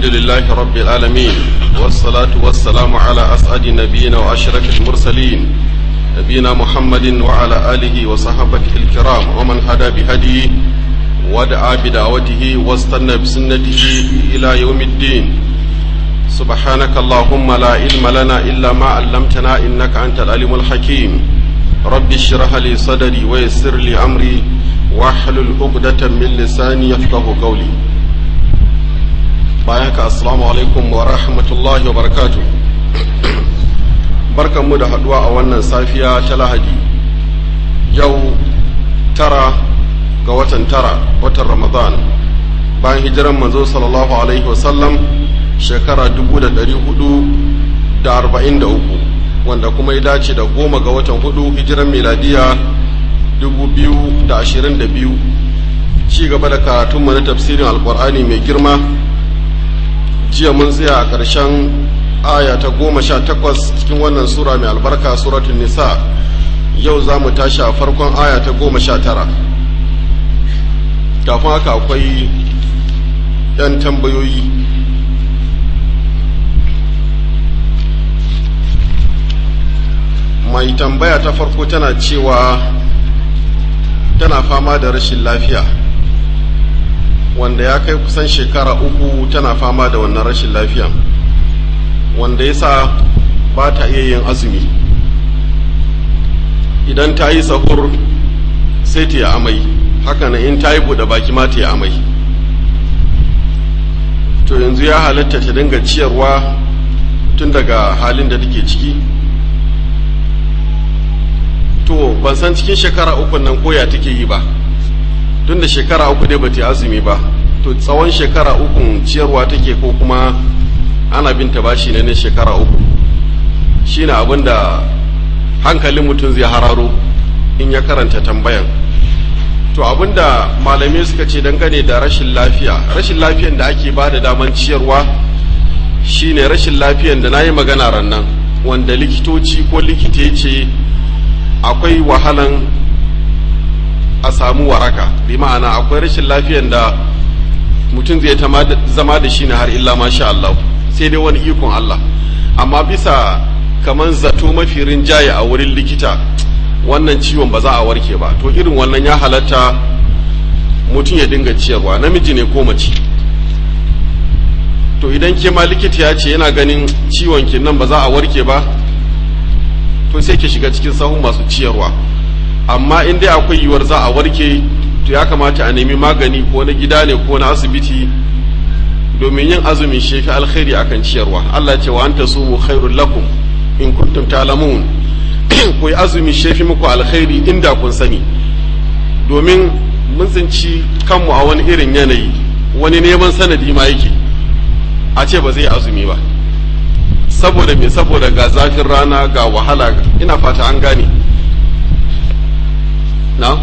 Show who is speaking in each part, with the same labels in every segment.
Speaker 1: الحمد لله رب العالمين والصلاة والسلام على أسعد نبينا وأشرف المرسلين نبينا محمد وعلى آله وصحبه الكرام ومن هدى بهديه ودعا بدعوته واستنى بسنته إلى يوم الدين سبحانك اللهم لا علم لنا إلا ما علمتنا إنك أنت العليم الحكيم رب اشرح لي صدري ويسر لي أمري واحلل عقدة من لساني يفقه قولي bayan ka assalamu alaikum wa rahmatullahi wa barakatu barkanmu da haduwa a wannan safiya ta lahadi yau tara ga watan tara watan ramadan bayan hijiran manzo sallallahu alaihi wasallam shekara dubu da dari hudu da arba'in da uku wanda kuma ya dace da goma ga watan hudu hijiran miladiya dubu biyu da ashirin da biyu ci gaba da karatunmu na tafsirin alkur'ani mai girma jiya mun tsaya a ƙarshen aya ta goma sha takwas cikin wannan sura mai albarka suratun nisa yau za mu tashi a farkon aya ta goma sha tara kafin haka akwai 'yan tambayoyi mai tambaya ta farko tana cewa tana fama da rashin lafiya wanda ya kai kusan shekara uku tana fama da wannan rashin lafiya wanda yasa ba ta iya yin azumi idan ta yi sahur sai ta yi amai haka in ta yi buɗe baki ma ta yi amai to yanzu ya halatta ta dinga ciyarwa tun daga halin da take ciki to ban san cikin shekara uku nan koya take yi ba tun da shekara uku dai bata azumi ba to tsawon shekara uku ciyarwa take ko kuma ana binta bashi ne na shekara uku shine abin da hankalin mutum zai hararo in ya karanta tambayan to abin da malamai suka ce dangane da rashin lafiya rashin lafiyan da ake ba da daman ciyarwa shine rashin lafiyan da na yi magana rannan wanda likitoci ko likita ya ce akwai wahalan a samu waraka bi ma'ana akwai rashin lafiyan da mutum zai zama da shi ne har illa masha Allah sai dai wani ikon Allah amma bisa kaman zato mafi rinjaye a wurin likita wannan ciwon ba za a warke ba to irin wannan ya halatta mutum ya dinga ciyarwa namiji ne ko mace to idan ke ma likita ya ce yana ganin ciwon ki nan ba za a warke ba to sai ki shiga cikin sahun masu ciyarwa amma in dai akwai yiwuwar za a warke to ya kamata a nemi magani ko na gida ne ko na asibiti domin yin azumin shefi alkhairi akan ciyarwa Allah ce wa anta sumu khairul lakum in kuntum ta'lamun ku yi azumi shefi muku alkhairi inda kun sani domin mun tsinci kanmu a wani irin yanayi wani neman sanadi ma yake a ce ba zai azumi ba saboda me saboda ga zafin rana ga wahala ina fata an gane na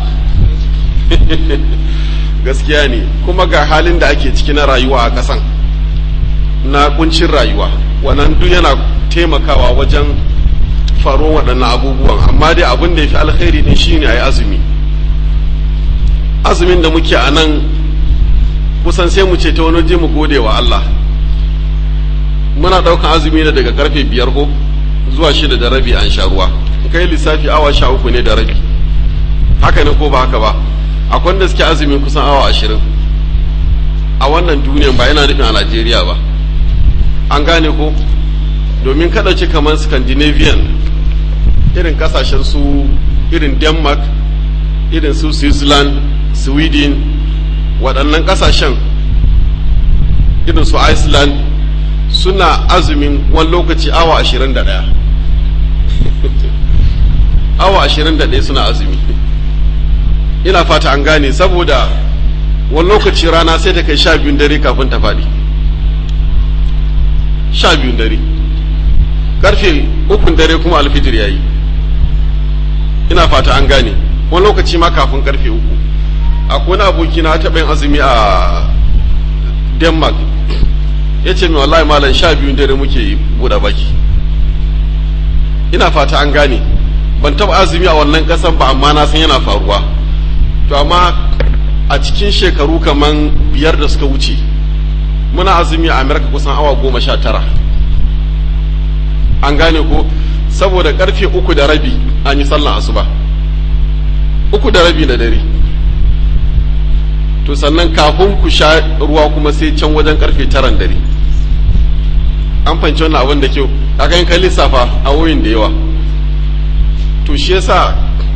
Speaker 1: gaskiya ne kuma ga halin da ake ciki na rayuwa a ƙasan na kuncin rayuwa wannan duk yana taimakawa wajen faro waɗannan abubuwan amma dai abin da ya fi alkhairi ne shine a yi azumi azumin da muke a nan kusan sai mu ce ta wani je mu gode wa Allah muna ɗaukan azumi ne daga karfe biyar ko zuwa shida da rabi an sha ruwa kai lissafi awa sha uku ne da rabi haka ne ko ba haka ba akwai da suke azumin kusan awa ashirin a wannan duniyan ba yana nufin a najeriya ba an gane ko domin kada ce kamar scandinavian irin kasashen su irin denmark irin su switzerland sweden waɗannan kasashen irin su iceland suna azumin wani lokaci awa ashirin da ɗaya awa ashirin da ɗaya suna azumi ina fata an gane saboda wani lokaci rana sai ta kai sha biyun dare kafin ta faɗi sha biyun dare karfe ukun dare kuma alfijir ya yi ina fata an gane wani lokaci ma kafin karfe uku akwai wani aboki na taɓa yin azumi a denmark ya ce mai wallahi malam sha biyun dare muke buɗe baki ina fata an gane ban taɓa azumi a wannan ƙasan ba amma na san yana faruwa to amma a cikin shekaru kaman biyar da suka wuce muna azumi a amerika kusan awa goma sha tara an gane ko saboda karfe uku da rabi an yi sallan asuba uku da rabi na dare to sannan kafin ku sha ruwa kuma sai can wajen karfe taran dare an fahimci wannan abin da kyau kaga in kai lissafa a wuyin da yawa to shi yasa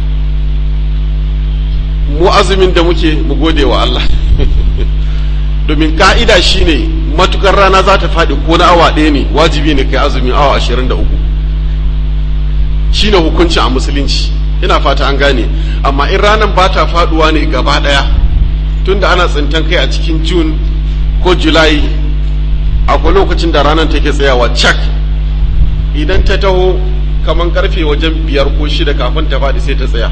Speaker 1: mu azumin da muke mu gode wa Allah domin ka'ida shine matukar rana za ta faɗi ko na awa ɗaya ne wajibi ne kai azumin awa ashirin da uku shine hukunci a musulunci ina fata an gane amma in ranar ba ta faɗuwa ne gaba ɗaya tunda ana tsintan kai a cikin june ko july akwai lokacin da ranar take tsayawa cak idan ta taho kamar karfe wajen biyar ko shida kafin ta faɗi sai ta tsaya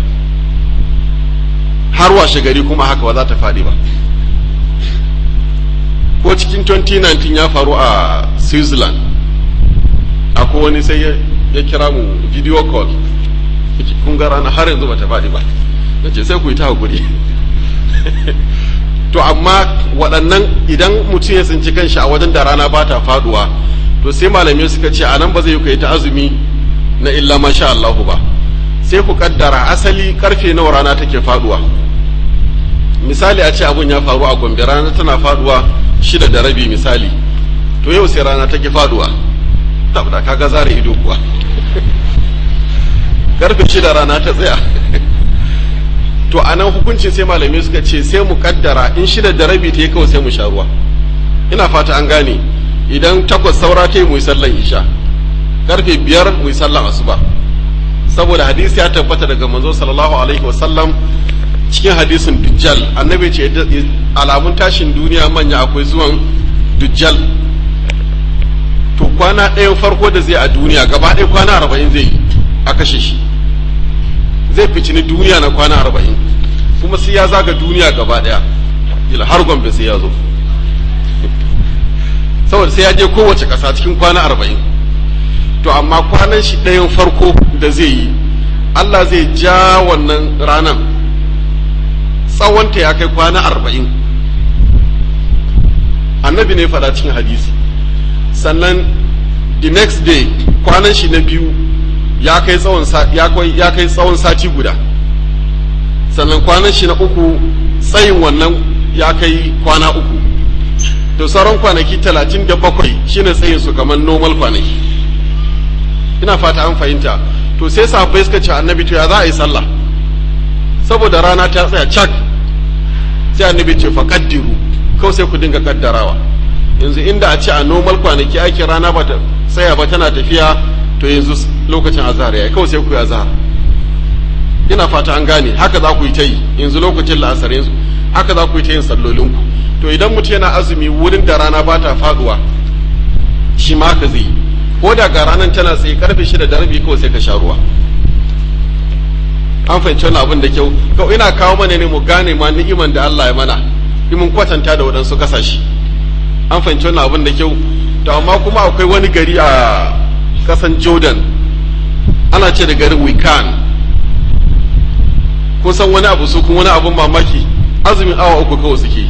Speaker 1: har washe gari kuma haka ba za ta faɗi ba ko cikin 2019 ya faru a switzerland akwai wani sai ya kira mu video call kun ga rana har yanzu ba ta faɗi ba na ce sai ku yi ta hakuri to amma waɗannan idan mutum ya tsinci kanshi a wajen da rana ba ta faɗuwa to sai malamai suka ce a nan ba zai yi kai ta azumi na illa masha Allahu ba sai ku kaddara asali karfe nawa rana take faduwa misali a ce abun ya faru a gombe rana tana faduwa shida da rabi misali to yau sai rana take faduwa tabda kaga zare ido kuwa karfe shida rana ta tsaya to a nan hukuncin sai malamai suka ce sai mu kaddara in shida da rabi ta yi kawai sai mu sha ruwa ina fata an gane idan takwas saura ta yi mu yi sallan isha karfe biyar mu yi sallan asuba saboda hadisi ya tabbata daga manzo sallallahu alaihi wasallam cikin hadisin dujjal annabi ce alamun tashin duniya manya akwai zuwan dujjal to kwana ɗayan farko da zai a duniya gaba ɗaya kwana arba'in zai yi a kashe shi zai ficini duniya na kwana arba'in kuma sai ya zaga duniya gaba ɗaya ila har gombe sai ya zo saboda sai ya je kowace ƙasa cikin kwana arba'in to amma kwanan shi ɗayan farko da zai yi Allah zai ja wannan ranan tsawonta ya kai kwana arba'in annabi ne faɗa cikin hadisi sannan the next day kwanan shi na biyu ya kai tsawon ya kai tsawon sati guda sannan kwanan shi na uku tsayin wannan ya kai kwana uku to sauran kwanaki talatin da bakwai shine tsayin su kamar normal kwanaki ina fata an fahimta to sai sahabbai suka ce annabi to ya za a yi sallah saboda rana ta tsaya cak sai annabi ce faqaddiru kawai sai ku dinga kaddarawa yanzu inda a ce a normal kwanaki ake rana ba ta tsaya ba tana tafiya to yanzu lokacin azhar yayi kawai sai ku yi azhar ina fata an gane haka za ku yi ta yi yanzu lokacin la'asar yanzu haka za ku yi ta yin sallolinku to idan mutum yana azumi wurin da rana ba ta faduwa shi ma haka zai yi ko da ga ranar tana tsaye karfe shida da rabi kawai sai ka sha ruwa an fahimci wani abin da kyau kawai ina kawo mana ne mu gane ma ni'iman da Allah ya mana mun kwatanta da waɗansu kasashe an fahimci wani abin da kyau to amma kuma akwai wani gari a kasan Jordan ana ce da garin Wikan kun san wani abu su kuma wani abin mamaki azumin awa uku kawai suke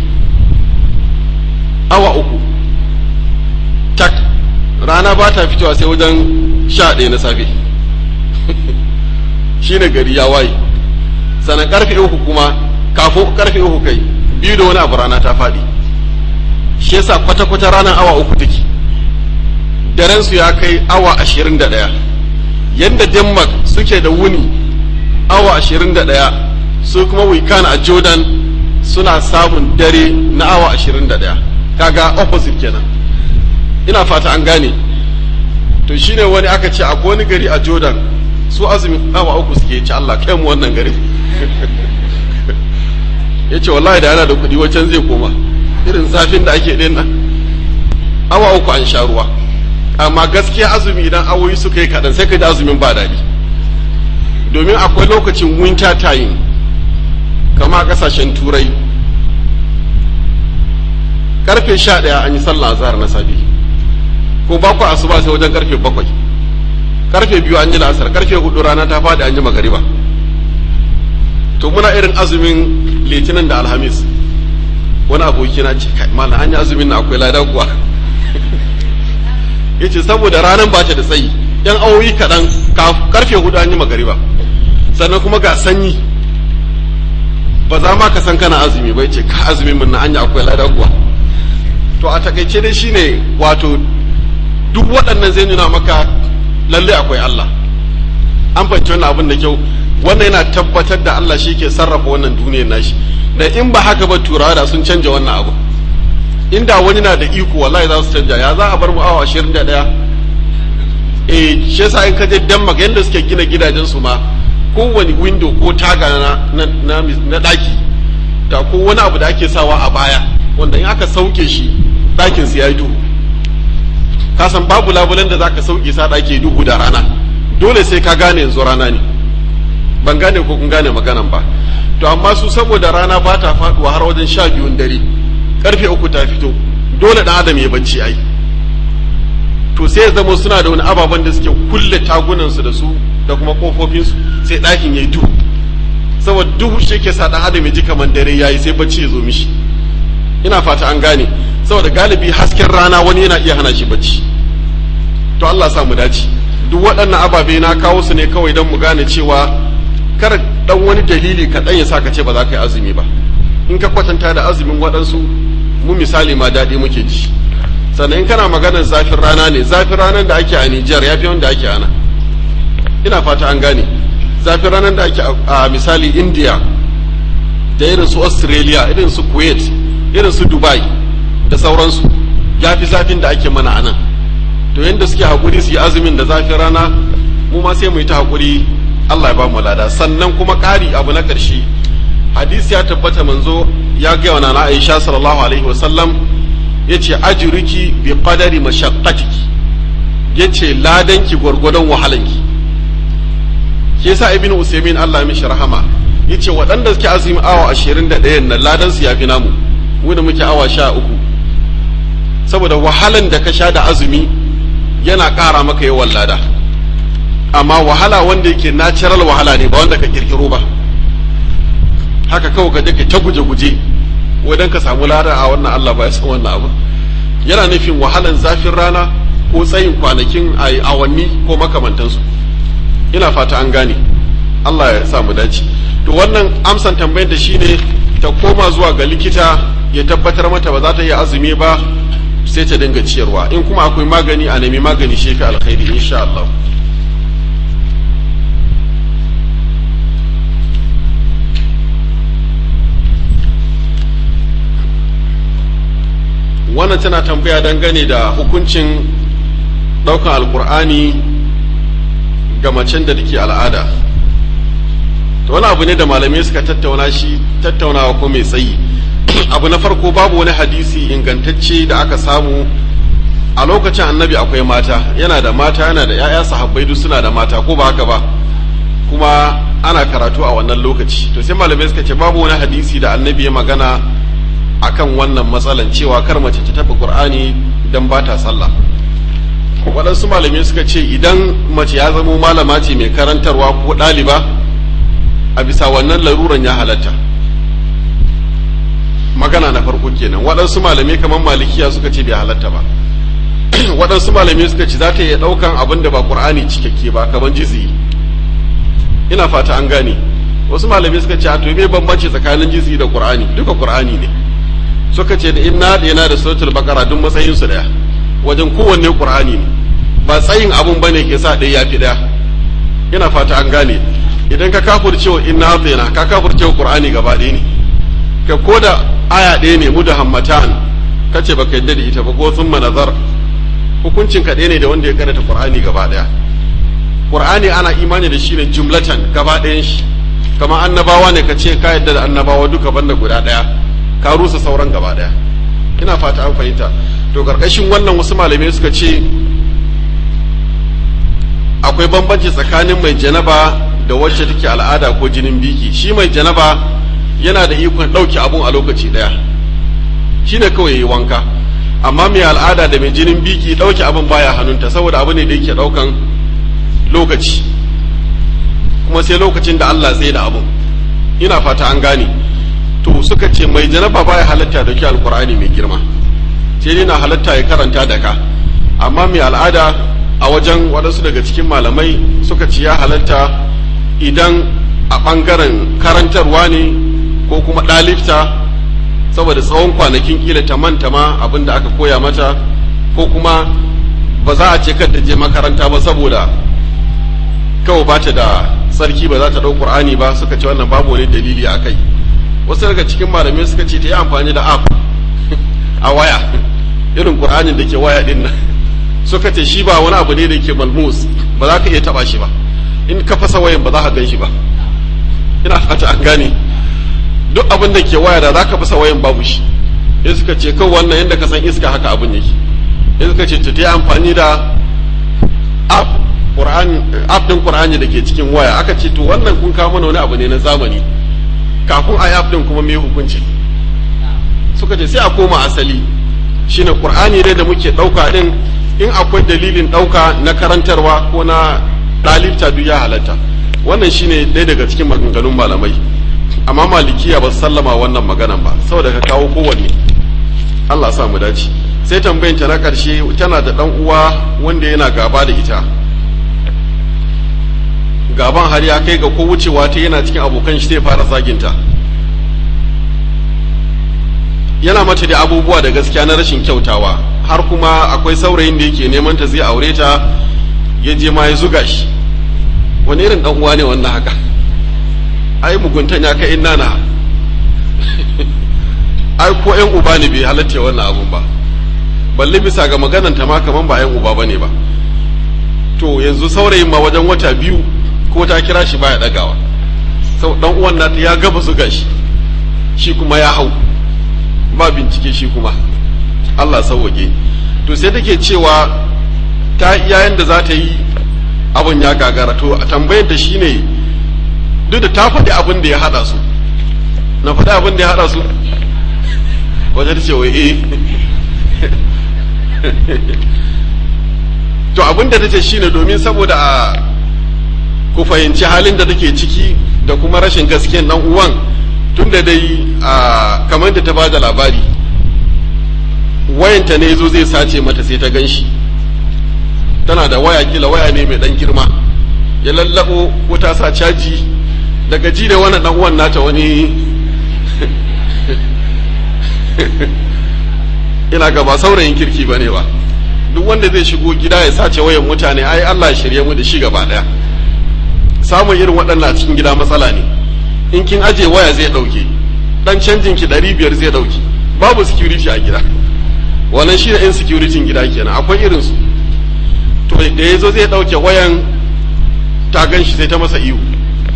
Speaker 1: awa uku tak rana ba ta fitowa sai wajen sha ɗaya na safe shi ne gari ya waye sannan karfe uku kuma kafin karfe uku kai biyu da wani abu rana ta faɗi shi yasa kwata-kwata ranar awa uku take daren su ya kai awa ashirin da ɗaya yadda denmark suke da wuni awa ashirin da ɗaya su kuma wikan a jordan suna samun dare na awa ashirin da ɗaya kaga opposite kenan ina fata an gane to shine wani aka ce akwai wani gari a jordan su azumin awa uku suke ci allah kai mu wannan gari ya ce wallahi da yana da kuɗi wacan zai koma irin zafin da ake ɗin nan awa uku an sha ruwa amma gaskiya azumi idan awoyi suka yi kaɗan sai ka ji azumin ba daɗi domin akwai lokacin winter time kama a ƙasashen turai karfe sha ɗaya an yi sallah azhar na safe ko ba ku asuba sai wajen karfe bakwai karfe biyu an yi la'asar karfe hudu rana ta faɗi an yi magariba to muna irin azumin litinin da alhamis wani aboki na ce kai malam an yi azumin na akwai lada kuwa yace saboda ranar ba ta da tsayi yan awoyi kaɗan karfe hudu an yi magariba sannan kuma ga sanyi ba za ma ka san kana azumi ba yace ka azumin mun na anya akwai lada kuwa to a takaice dai shine wato duk waɗannan zai nuna maka lalle akwai Allah an fahimci wannan abin da kyau wannan yana tabbatar da Allah shi ke sarrafa wannan duniyar nashi da in ba haka ba turawa da sun canja wannan abu inda wani na da iko wallahi za su canja ya za a bar mu awa 21 eh shi yasa in ka je Denmark yanda suke gina gidajen su ma kowane window ko taga na na na daki da ko wani abu da ake sawa a baya wanda in aka sauke shi dakin su yayi duhu ka san babu labulen da zaka sauke sa daki duhu da rana dole sai ka gane yanzu rana ne ban gane ko kun gane maganan ba to amma su saboda rana ba ta faduwa har wajen sha biyun dare karfe uku ta fito dole dan adam ya bacci ai to sai ya zama suna da wani ababen da suke kulle tagunansu da su da kuma kofofinsu sai ɗakin ya yi duhu saboda duhu shi ke sa ɗan adam ya ji kamar dare ya yi sai bacci ya zo mishi ina fata an gane saboda galibi hasken rana wani yana iya hana shi bacci to Allah sa mu dace duk waɗannan ababe na kawo su ne kawai don mu gane cewa kar dan wani dalili kaɗan ya sa ka ce ba za ka yi azumi ba in ka kwatanta da azumin waɗansu mu misali ma daɗi muke ji sannan in kana maganar zafin rana ne zafin ranar da ake a Nijar ya fi wanda ake ana ina fata an gane zafin ranar da ake a misali India da irin su Australia irin su Kuwait irin su Dubai da sauransu ya fi zafin da ake mana anan to yadda suke haƙuri su yi azumin da zafin rana mu ma sai mu yi ta haƙuri Allah ya ba mu lada sannan kuma ƙari abu na ƙarshe hadisi ya tabbata manzo ya gaya wa nana Aisha sallallahu alaihi wa sallam yace ajruki bi qadari mashaqqatiki yace ladanki gwargwadon wahalanki ke yasa ibnu usaymin Allah ya mishi rahama yace waɗanda suke azumi awa 21 nan ladan su yafi namu mu da muke awa 13 saboda wahalan da ka sha da azumi yana ƙara maka yawan lada amma wahala wanda yake natural wahala ne ba wanda ka kirkiro ba haka kawai ka je ka ta guje-guje wadan ka samu lada a wannan Allah ba ya san wannan abu yana nufin wahalan zafin rana ko tsayin kwanakin a awanni ko makamantansu ina fata an gane Allah ya sa mu dace to wannan amsan tambayar da shine ta koma zuwa ga likita ya tabbatar mata ba za ta yi azumi ba sai ta dinga ciyarwa in kuma akwai magani a nemi magani shi fi alkhairi insha Allah wannan tana tambaya dangane da hukuncin ɗaukan alkur'ani ga macen da take al'ada to wani abu ne da malamai suka tattauna shi tattaunawa ko mai tsayi abu na farko babu wani hadisi ingantacce da aka samu a lokacin annabi akwai mata yana da mata yana da 'ya'ya sahabbai duk suna da mata ko ba haka ba kuma ana karatu a wannan lokaci to sai malamai suka ce babu wani hadisi da annabi ya magana akan wannan matsalan cewa kar mace ta taɓa qur'ani dan ba ta sallah waɗansu malamai suka ce idan mace ya zamo malama ce mai karantarwa ko ɗaliba a bisa wannan laruran ya halatta magana na farko kenan waɗansu malamai kamar malikiya suka ce bai halatta ba waɗansu malamai suka ce za ta iya ɗaukan abin da ba ƙur'ani cikakke ba kamar jizi ina fata an gane wasu malamai suka ce a to me bambanci tsakanin jizi da ƙur'ani duka ƙur'ani ne suka ce da inna da yana da suratul baqara duk matsayin su daya wajen kowanne ƙur'ani ne ba tsayin abun bane ke sa ɗaya yafi ɗaya ina fata an gane idan ka kafurce wa inna da ka kafurce wa ƙur'ani gaba ɗaya ne ka koda aya ɗaya ne mu da hammatan kace baka yadda da ita ba ko sun nazar hukuncin ka ɗaya ne da wanda ya karanta qur'ani gaba ɗaya qur'ani ana imani da shi ne jumlatan gaba ɗayan shi kamar annabawa ne ka ce ka yadda da annabawa duka banda guda ɗaya ka rusa sauran gaba ɗaya ina fata an fahimta to karkashin wannan wasu malamai suka ce akwai bambanci tsakanin mai janaba da wacce take al'ada ko jinin biki shi mai janaba yana da ikon ɗauke abun a lokaci ɗaya shi ne kawai yi wanka amma mai al'ada da mai jinin biki ɗauke abin baya hannunta saboda abu ne da yake ɗaukan lokaci kuma sai lokacin da Allah tsaye da abun ina fata an gane to suka ce mai janaba baya halatta da ke alkur'ani mai girma sai dai na halatta ya karanta da ka amma mai al'ada a wajen waɗansu daga cikin malamai suka ce ya halatta idan a ɓangaren karantarwa ne ko kuma ɗalifta saboda tsawon kwanakin kila ta manta ma abin da aka koya mata ko kuma ba za a ce kar ta je makaranta ba saboda kawai ba ta da sarki ba za ta ɗau ƙur'ani ba suka ce wannan babu wani dalili a kai wasu daga cikin malamai suka ce ta yi amfani da app a waya irin ƙur'anin da ke waya ɗin nan suka ce shi ba wani abu ne da ke malmus ba za ka iya taɓa shi ba in ka fasa wayan ba za ka gan shi ba ina fata an gane duk abin da ke waya da za ka fasa wayan babu shi in suka ce kawai wannan yadda ka san iska haka abin yake in suka ce ta yi amfani da app app din qur'ani da ke cikin waya aka ce to wannan kun kawo mana wani abu ne na zamani kafin a yi app din kuma me hukunci suka ce sai a koma asali shine qur'ani dai da muke dauka din in akwai dalilin dauka na karantarwa ko na dalilta duk ya halatta wannan shine ɗaya daga cikin maganganun malamai amma malikiya ba su sallama wannan maganan ba saboda ka kawo kowanne Allah sa mu dace sai tambayin ta na ƙarshe tana da ɗan uwa wanda yana gaba da ita gaban har ya kai ga ko wucewa ta yana cikin abokan shi zai fara zaginta yana mata da abubuwa da gaskiya na rashin kyautawa har kuma akwai saurayin da yake neman ta zai aure ta ya je ma ya zuga shi wani irin dan uwa ne wannan haka ai muguntan ya kai inna na ai ko yan uba ne bai halatta wannan abun ba balle bisa ga maganan ta ma kaman ba yan uba bane ba to yanzu saurayin ma wajen wata biyu ko ta kira shi baya dagawa sau dan uwan nata ya gaba zuga shi shi kuma ya hau ba bincike shi kuma Allah sauwake to sai take cewa ta yayin da za ta yi abin ya gagara to a tambayar ta shine duk da ta faɗi abin da ya haɗa su na faɗi abin da ya haɗa su wajen ce wai eh to abin da ta ce shine domin saboda a ku fahimci halin da take ciki da kuma rashin gaskiyan dan uwan tun da dai a kamar da ta ba da labari wayanta ne zo zai sace mata sai ta gan shi tana da waya kila waya ne mai dan girma ya lallabo ko ta sa caji daga ji da wannan dan uwan nata wani ina ga ba saurayin kirki bane ba duk wanda zai shigo gida ya sace wayan mutane ai Allah ya shirye mu da shi gaba daya samun irin waɗannan a cikin gida matsala ne in kin aje waya zai ɗauke dan canjin ki ɗari biyar zai ɗauke babu security a gida wannan shi da insecurity gida kenan akwai irin su to da ya zo zai ɗauke wayan ta gan shi sai ta masa ihu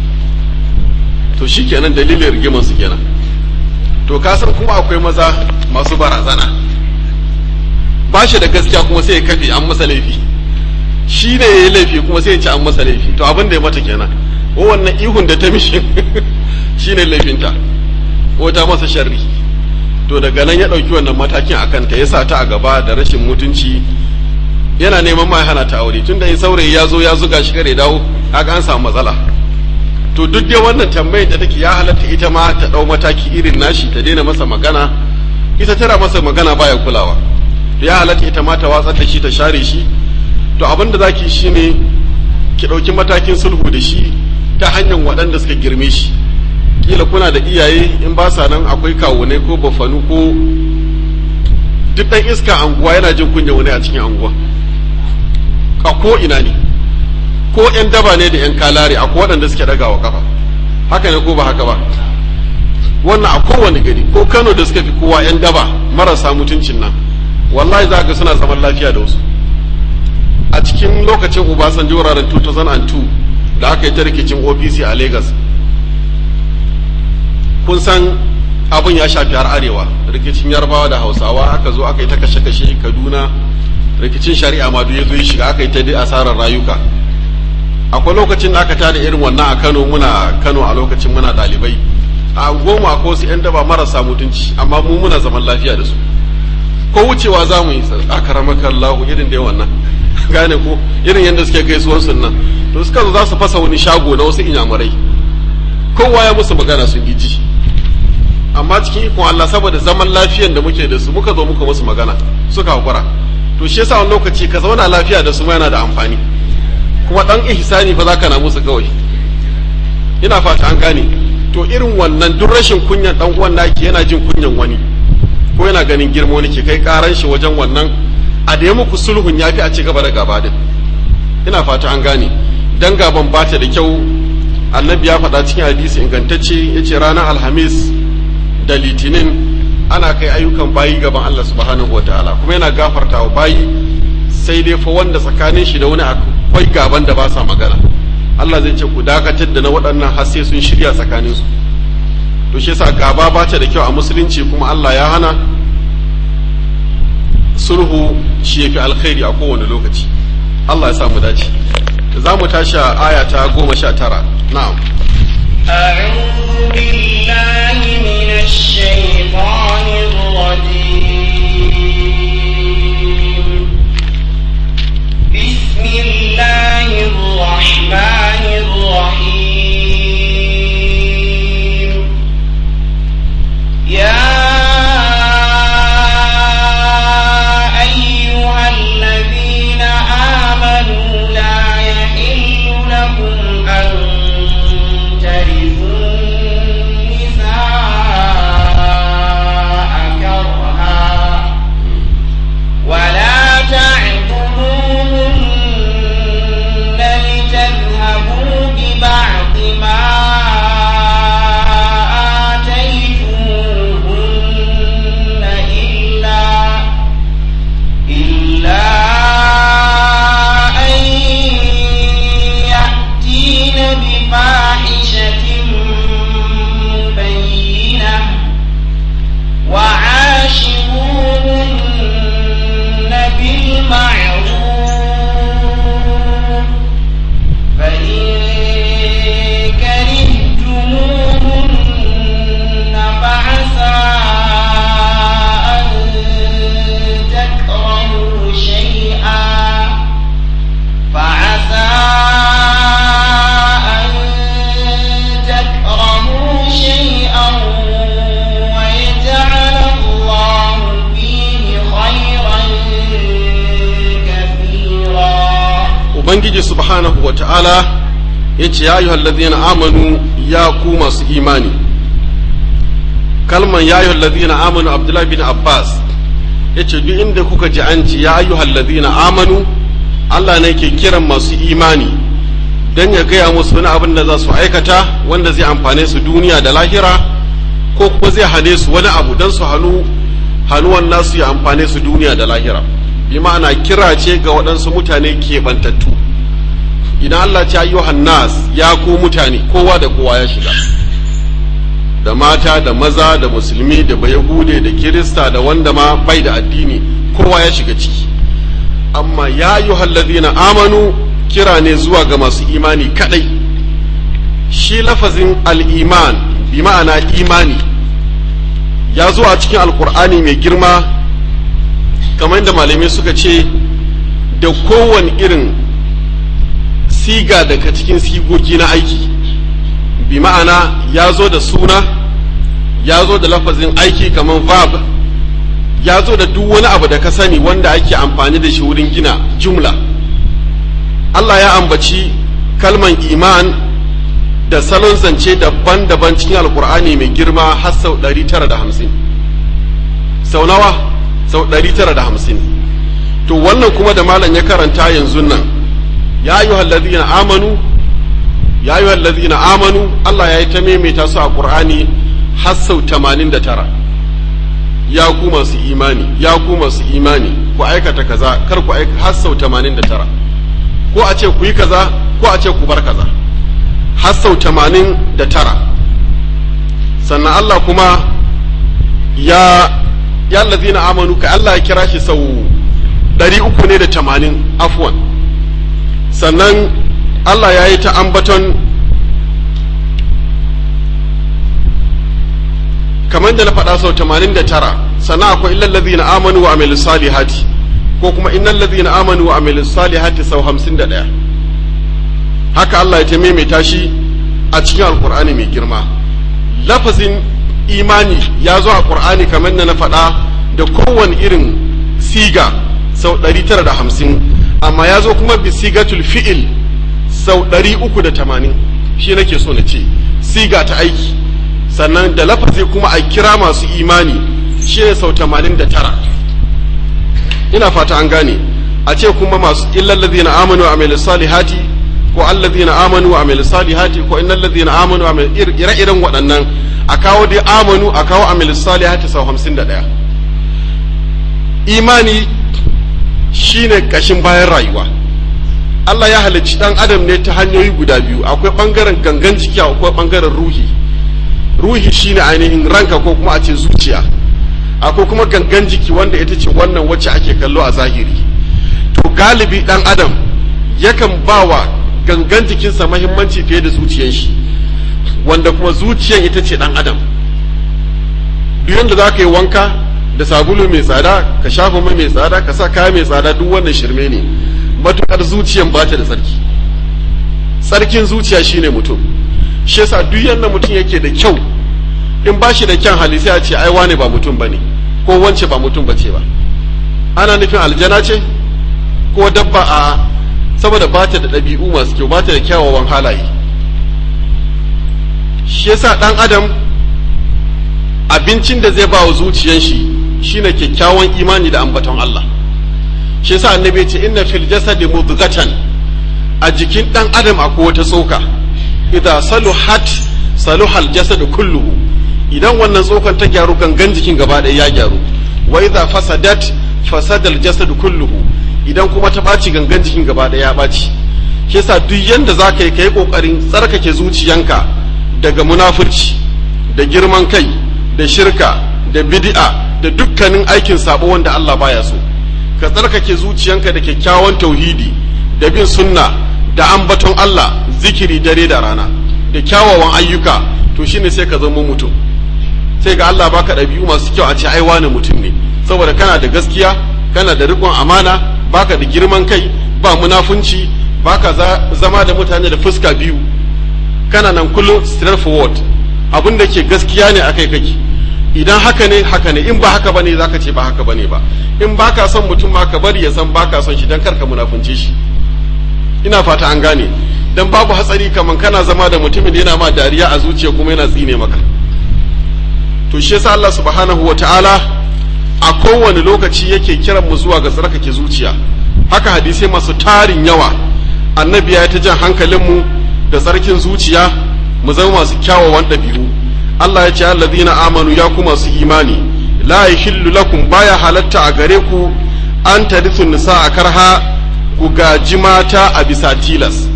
Speaker 1: to shi kenan dalilin rigimar su kenan to ka san kuma akwai maza masu barazana ba shi da gaskiya kuma sai ya kafe an masa laifi shi ne ya yi laifi kuma sai ya ci an masa laifi to abin da ya mata kenan ko wannan ihun da ta mishi shi ne laifinta ko ta masa sharri to daga nan ya ɗauki wannan matakin a kanta ya sa ta a gaba da rashin mutunci yana neman ma hana ta aure tunda in saurayi ya zo ya zuga shi kare dawo haka an samu matsala to duk dai wannan tambayar da take ya halatta ita ma ta ɗau mataki irin nashi ta daina masa magana ita tana masa magana baya kulawa ya halatta ita ma ta watsar da shi ta share shi to abin da zaki shine ki ɗauki matakin sulhu da shi ta hanyar waɗanda suka girme shi kila kuna da iyaye in ba sa nan akwai kawunai ko bafanu ko duk ɗan iska anguwa yana jin kunya wani a cikin anguwa a ko ina ne ko yan daba ne da yan kalare akwai waɗanda suke ɗagawa kafa haka ne ko ba haka ba wannan a kowane gari ko kano da suka fi kowa yan daba marasa mutuncin nan wallahi za ga suna zaman lafiya da wasu a cikin lokacin obasanjo wuraren 2002 da aka yi ta rikicin opc a lagos kun san abin ya shafi har arewa rikicin yarbawa da hausawa aka zo aka yi ta kashe-kashe kaduna rikicin shari'a ma ya zo ya shiga aka yi ta asarar rayuka akwai lokacin da aka tada irin wannan a kano muna kano a lokacin muna ɗalibai a goma ko su 'yan daba marasa mutunci amma mu muna zaman lafiya da su ko wucewa za mu yi aka ramaka Allahu irin da wannan gane ko irin yadda suke gaisuwar nan to suka zo za su fasa wani shago na wasu inyamurai kowa ya musu magana sun ji amma cikin ikon Allah saboda zaman lafiyan da muke da su muka zo muka musu magana suka hakura to shi yasa wani lokaci ka zauna lafiya da su ma yana da amfani kuma dan ihsani fa zaka na musu kawai ina fata an gane to irin wannan duk rashin kunyan dan uwan naki yana jin kunyan wani ko yana ganin girma wani ke kai karan shi wajen wannan a da ya muku sulhun yafi a ci gaba da gaba din ina fata an gane dan gaban bata da kyau annabi ya faɗa cikin hadisi ingantacce yace ranar alhamis da litinin ana kai ayyukan bayi gaban Allah subhanahu wataala kuma yana gafarta wa bayi sai dai fa wanda tsakanin shi da wani akwai gaban da ba sa magana Allah zai ce ku dakatar da na waɗannan har sai sun shirya tsakanin su to shi yasa gaba ba ta da kyau a musulunci kuma Allah ya hana sulhu shi yafi alkhairi a kowane lokaci Allah ya sa mu dace za mu tashi aya ta goma sha tara na'am
Speaker 2: أعوذ بالله من الشيطان الرجيم بسم الله الرحمن الرحيم يا أيها الذين آمنوا لا يحل لكم أن ترثوا النساء كرها ولا تعبدوهن لتذهبوا ببعض ما آتيتموهن إلا إلا أن يأتين بفاحشة مبينة وعاشروهن بالمعروف فإن كرهتموهن فعسى أن تكرهوا شيئا فعسى أن تكرهوا شيئا ويجعل الله فيه خيرا كثيرا
Speaker 1: ubangiji subhanahu wa ta'ala ya ce ya ayyuhal ladhina amanu ya ku masu imani kalman ya ayyuhal ladhina amanu abdullahi bin abbas ya ce duk inda kuka ji an ce ya ayyuhal ladhina amanu Allah ne ke kiran masu imani don ya gaya musu wani abin da za su aikata wanda zai amfane su duniya da lahira ko kuma zai hane su wani abu don su hannu hannuwan nasu ya amfane su duniya da lahira bi ma'ana kira ce ga waɗansu mutane keɓantattu idan Allah ce ayyuhan nas ya ku mutane kowa da kowa ya shiga da mata da maza da musulmi da bayahude da kirista da wanda ma bai da addini kowa ya shiga ciki amma ya ayyuhal ladina amanu kira ne zuwa ga masu imani kadai shi lafazin al-iman bi ma'ana imani ya zo a cikin alkur'ani mai girma kamar da malamai suka ce da kowane irin siga daga cikin sigogi na aiki bi ma'ana ya zo da suna ya zo da lafazin aiki kamar verb ya zo da duk wani abu da ka sani wanda ake amfani da shi wurin gina jumla Allah ya ambaci kalman iman da salon zance daban-daban cikin alkur'ani mai girma har sau 950 sau nawa sau 950 to wannan kuma da malam ya karanta yanzu nan ya yi hallazina amanu ya yi hallazina amanu Allah ya yi ta maimaita su a ƙur'ani har sau 89 ya ku masu imani ya ku masu imani ku aikata kaza kar ku aikata har sau 89 ko a ce ku yi kaza ko a ce ku bar kaza har sau 89 sannan Allah kuma ya ya allazina amanu ka Allah ya kira shi sau ɗari uku ne da tamanin afwan sannan Allah ya yi ta ambaton kamar da na faɗa sau tamanin da tara sannan akwai illal ladzina amanu wa amilus salihati ko kuma innal ladzina amanu wa amilus salihati sau hamsin da ɗaya haka Allah ya ta maimaita shi a cikin alkur'ani mai girma lafazin imani ya zo a qur'ani kamar na faɗa da kowane irin siga sau 950 amma ya zo kuma bi sigatul fi'il sau 380 shi nake so na ce siga ta aiki sannan da lafazi kuma a kira masu imani shi ne sau 89 ina fata an gane a ce kuma masu illal ladina amanu wa amilus salihati ko allazina amanu wa amilus salihati ko innal ladina amanu wa amil ire-iren waɗannan a kawo dai amanu a kawo amilus salihati sau 51 imani shine kashin bayan rayuwa Allah ya halicci dan adam ne ta hanyoyi guda biyu akwai bangaren gangan jiki akwai bangaren ruhi ruhi shine ainihin ranka ko kuma a ce zuciya akwai kuma gangan jiki wanda ita ce wannan wacce ake kallo a zahiri to galibi dan adam yakan bawa gangan jikinsa mahimmanci fiye da zuciyar shi wanda kuma zuciyar ita ce dan adam duk yanda za ka yi wanka da sabulu mai tsada ka shafa mai mai tsada ka sa kaya mai tsada duk wannan shirme ne matukar zuciyan ba ta da tsarki tsarkin zuciya shine mutum shi yasa duk yanda mutum yake da kyau in ba shi da kyan hali sai a ce ai wane ba mutum bane ko wance ba mutum bace ba ana nufin aljana ce ko dabba a saboda ba ta da ɗabi'u masu kyau ba ta da kyawawan halaye shi yasa ɗan adam abincin da zai ba wa zuciyan shi shine kyakkyawan imani da ambaton Allah shi yasa annabi ce inna fil jasadi mudghatan a jikin dan adam akwai wata tsoka idza saluhat saluhal jasad kulluhu idan wannan tsokan ta gyaru gangan jikin gaba ɗaya ya gyaru wa idza fasadat fasadal jasad kulluhu idan kuma ta ɓaci gangan jikin gaba ɗaya ya ɓaci shi yasa duk yanda zaka yi kai kokarin tsarkake zuciyanka daga munafurci da girman kai da shirka da bid'a da dukkanin aikin sabo wanda Allah baya so ka tsarkake zuciyanka da kyakkyawan tauhidi da bin sunna da ambaton Allah zikiri dare da rana da kyawawan ayyuka to shine sai ka zama mutum sai ga Allah baka ɗabi'u masu kyau a ce ai wani mutum ne saboda kana da gaskiya kana da riƙon amana baka da girman kai ba munafunci baka zama da mutane da fuska biyu kana nan kullum straight forward abin da ke gaskiya ne akai kake idan haka ne haka ne in ba haka bane zaka ce ba haka bane ba in baka son mutum ma ka bari ya san baka son shi dan karka munafunce shi ina fata an gane dan babu hatsari kaman kana zama da mutumin da yana ma dariya a zuciya kuma yana tsine maka to shi yasa Allah subhanahu wataala a kowane lokaci yake kiran mu zuwa ga tsarkake zuciya haka hadisai masu tarin yawa annabi ya ta jan hankalin mu da tsarkin zuciya mu zama masu kyawawan ɗabi'u Allah ya ce allazina amanu ya ku masu imani la yahillu lakum baya halatta a gare ku an tarithu nisa a karha ku gaji mata a bisa tilas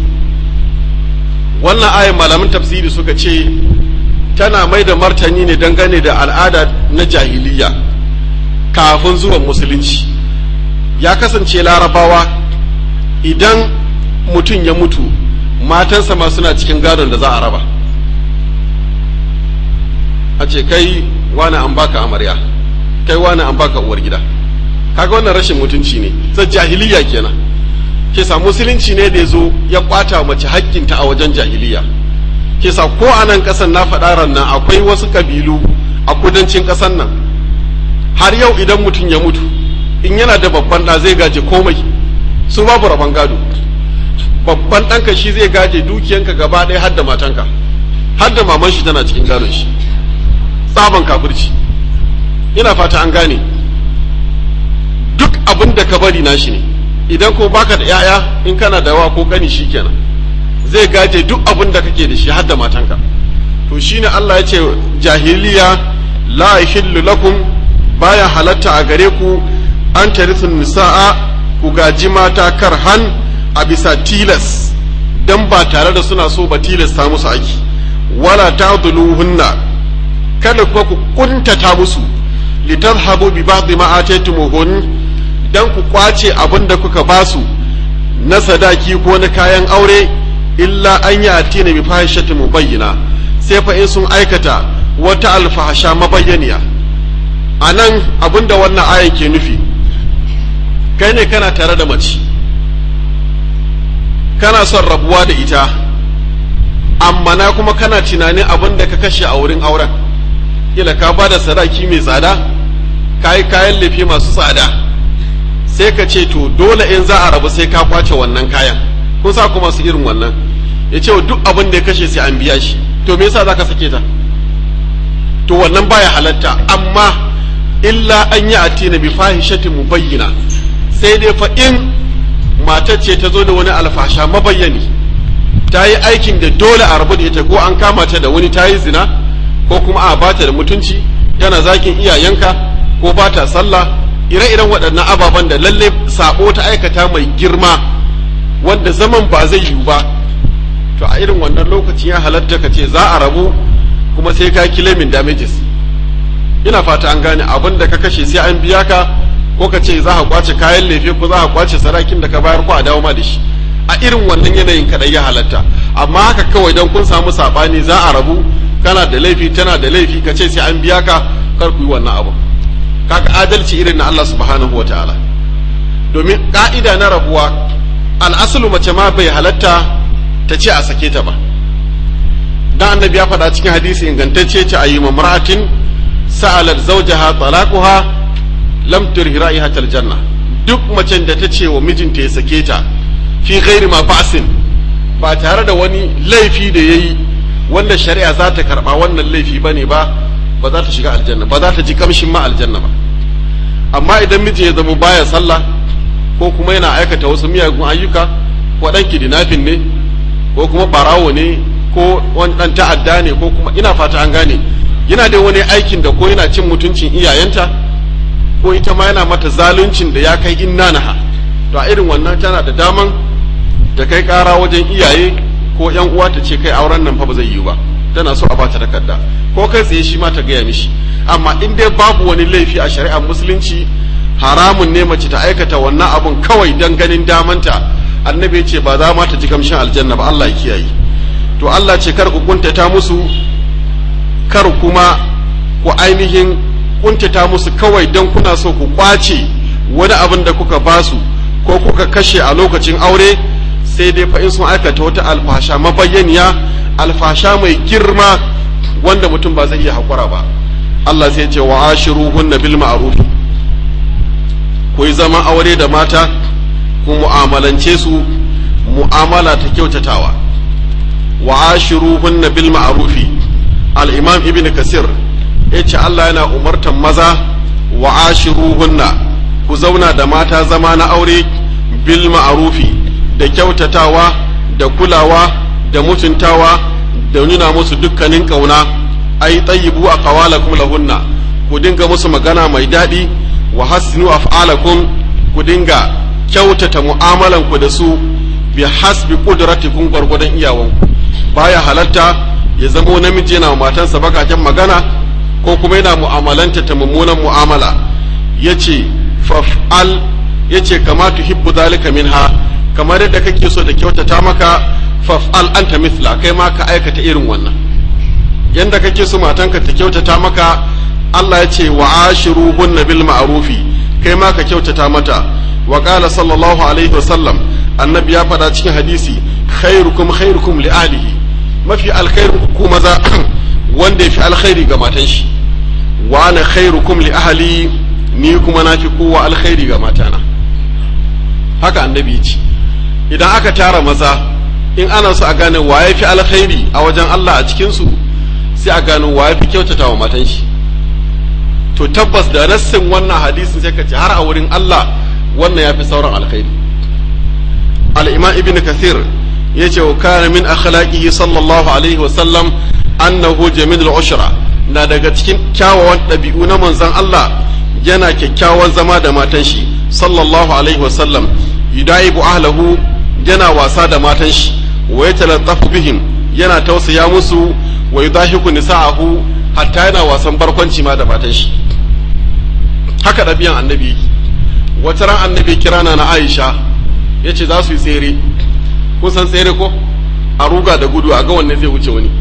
Speaker 1: wannan ayin malamin tafsiri suka ce tana mai da martani ne dangane da al'ada na jahiliya kafin zuwan musulunci ya kasance larabawa idan mutum ya mutu matansa ma suna cikin gadon da za a raba a ce kai wani an baka amarya kai wani an baka uwar gida kaga wannan rashin mutunci ne sai jahiliya kenan ke sa musulunci ne da ya zo ya kwata mace haƙƙinta a wajen jahiliya ke sa ko a nan ƙasan na faɗa nan akwai wasu ƙabilu a kudancin ƙasan nan har yau idan mutum ya mutu in yana da babban ɗa zai gaje komai su babu rabon gado babban ɗanka shi zai gaje dukiyanka gaba ɗaya har da matanka har da maman shi tana cikin gadon shi tsaban kafirci ina fata an gane duk abin da ka bari nashi ne idan ko baka da yaya in kana da wa ko kani shikenan zai gaje duk abin da kake da shi har da matanka to shine Allah ya ce jahiliya la yahillu lakum baya halatta a gare ku an tarithun nisa'a ku gaji mata karhan a bisa tilas dan ba tare da suna so ba tilasta musu aiki wala ta'dhuluhunna kada kuwa ku kuntata musu litadhhabu bi ba'd ma ataytumuhun dan ku kwace abin da kuka basu na sadaki ko na kayan aure illa an yi atina bi fahishatin mubayyina sai fa in sun aikata wata alfahasha mabayyaniya a nan abin da wannan ayan ke nufi kai ne kana tare da mace kana son rabuwa da ita amma na kuma kana tunanin abin da ka kashe a wurin auren kila ka ba da sadaki mai tsada ka yi kayan lefe masu tsada sai ka ce to dole in za a rabu sai ka kwace wannan kayan kun sa kuma su irin wannan ya ce duk abin da ya kashe sai an biya shi to me yasa za ka sake ta to wannan baya halatta amma illa an yi atina bi fahishatin mubayyina sai dai fa in matar ce ta zo da wani alfasha mabayyani ta yi aikin da dole a rabu da ita ko an kama ta da wani ta yi zina ko kuma a bata da mutunci yana zakin iyayenka ko ba ta sallah ire-iren waɗannan ababen da lalle sabo ta aikata mai girma wanda zaman ba zai yiwu ba to a irin wannan lokacin ya halatta ka ce za a rabu kuma sai ka kilemin damages ina fata an gane abin da ka kashe sai an biya ka ko ka ce za ka kwace kayan lefe ko za ka kwace sarakin da ka bayar ko a dawo ma da shi a irin wannan yanayin kadai ya halatta amma haka kawai don kun samu sabani za a rabu kana da laifi tana da laifi ka ce sai an biya ka kar ku yi wannan abu kaga adalci irin na Allah subhanahu wa ta'ala domin ka'ida na rabuwa al'asulu mace ma bai halatta ta ce a sake ta ba dan annabi ya faɗa cikin hadisi ingantacce ce ayi mamra'atin sa'alat zawjaha talaquha lam turhi ra'ihatal janna duk macen da ta ce wa mijinta ya sake ta fi ghairi ma ba'sin ba tare da wani laifi da yayi wanda shari'a za ta karba wannan laifi bane ba ba za ta shiga aljanna ba za ta ji kamshin ma aljanna ba amma idan miji ya zama baya sallah ko kuma yana aikata wasu miyagun ayyuka ko dan kidnapping ne ko kuma barawo ne ko wani dan ta'adda ne ko kuma ina fata an gane yana da wani aikin da ko yana cin mutuncin iyayenta ko ita ma yana mata zaluncin da ya kai inna naha to a irin wannan tana da daman ta kai kara wajen iyaye ko yan uwa ta ce kai auren nan fa ba zai yiwu ba tana so a bata takarda ko kai tsaye shi ma ta gaya mishi amma in dai babu wani laifi a shari'ar musulunci haramun ne mace ta aikata wannan abun kawai dan ganin damanta annabi ya ce ba za ma ta ji kamshin aljanna ba Allah ya kiyaye to Allah ce kar ku kuntata musu kar kuma ku ainihin kuntata musu kawai don kuna so ku kwace wani abin da kuka basu ko kuka kashe a lokacin aure sai dai fa in sun aikata wata alfasha mabayyaniya alfasha mai girma wanda mutum ba zai iya haƙura ba Allah sai ce wa ashiruhunna bil ma'ruf ku yi zaman aure da mata ku mu'amalance su mu'amala ta kyautatawa wa ashiruhunna bil ma'rufi al-imam ibn kasir yace Allah yana umartan maza wa ashiruhunna ku zauna da mata zama na aure bil ma'rufi da kyautatawa da kulawa da mutuntawa da nuna musu dukkanin kauna ai tayyibu a qawalakum lahunna ku dinga musu magana mai daɗi wa hasinu af'alakum ku dinga kyautata mu'amalan ku da su bi hasbi qudratikum gwargwadon iyawanku baya halatta ya zamo namiji yana matansa bakaken magana ko kuma yana mu'amalanta ta mummunan mu'amala yace faf'al yace kama tuhibbu zalika minha kamar yadda kake so da kyautata maka faf'al anta mithla kai ma ka aikata irin wannan yanda kake so matanka ta kyautata maka Allah ya ce wa ashiruhunna bil ma'rufi kai ma ka kyautata mata wa qala sallallahu alaihi wasallam annabi ya faɗa cikin hadisi khairukum khairukum li ahlihi mafi alkhairu ku maza wanda yafi alkhairi ga matan shi wa ana khairukum li ahli ni kuma na fi kowa alkhairi ga matana haka annabi ce idan aka tara maza in ana so a gane wa ya fi alkhairi a wajen Allah a cikinsu sai a gano wa ya fi kyautata wa matan shi to tabbas da nassin wannan hadisin sai ka ce har a wurin Allah wannan ya fi sauran alkhairi al-imam ibn kathir ya ce wa kana min akhlaqihi sallallahu alaihi wa sallam annahu jamilul ushra na daga cikin kyawawan ɗabi'u na manzon Allah yana kyakkyawan zama da matan shi sallallahu alaihi wa sallam yudaibu ahlahu yana wasa da matan shi wa yatalattafu bihim yana tausaya musu wa yudahiku nisa'ahu hatta yana wasan barkwanci ma da matan shi haka ɗabi'an annabi wata ran annabi kirana na Aisha yace za su yi tsere kun san tsere ko a ruga da gudu a ga wanne zai wuce wani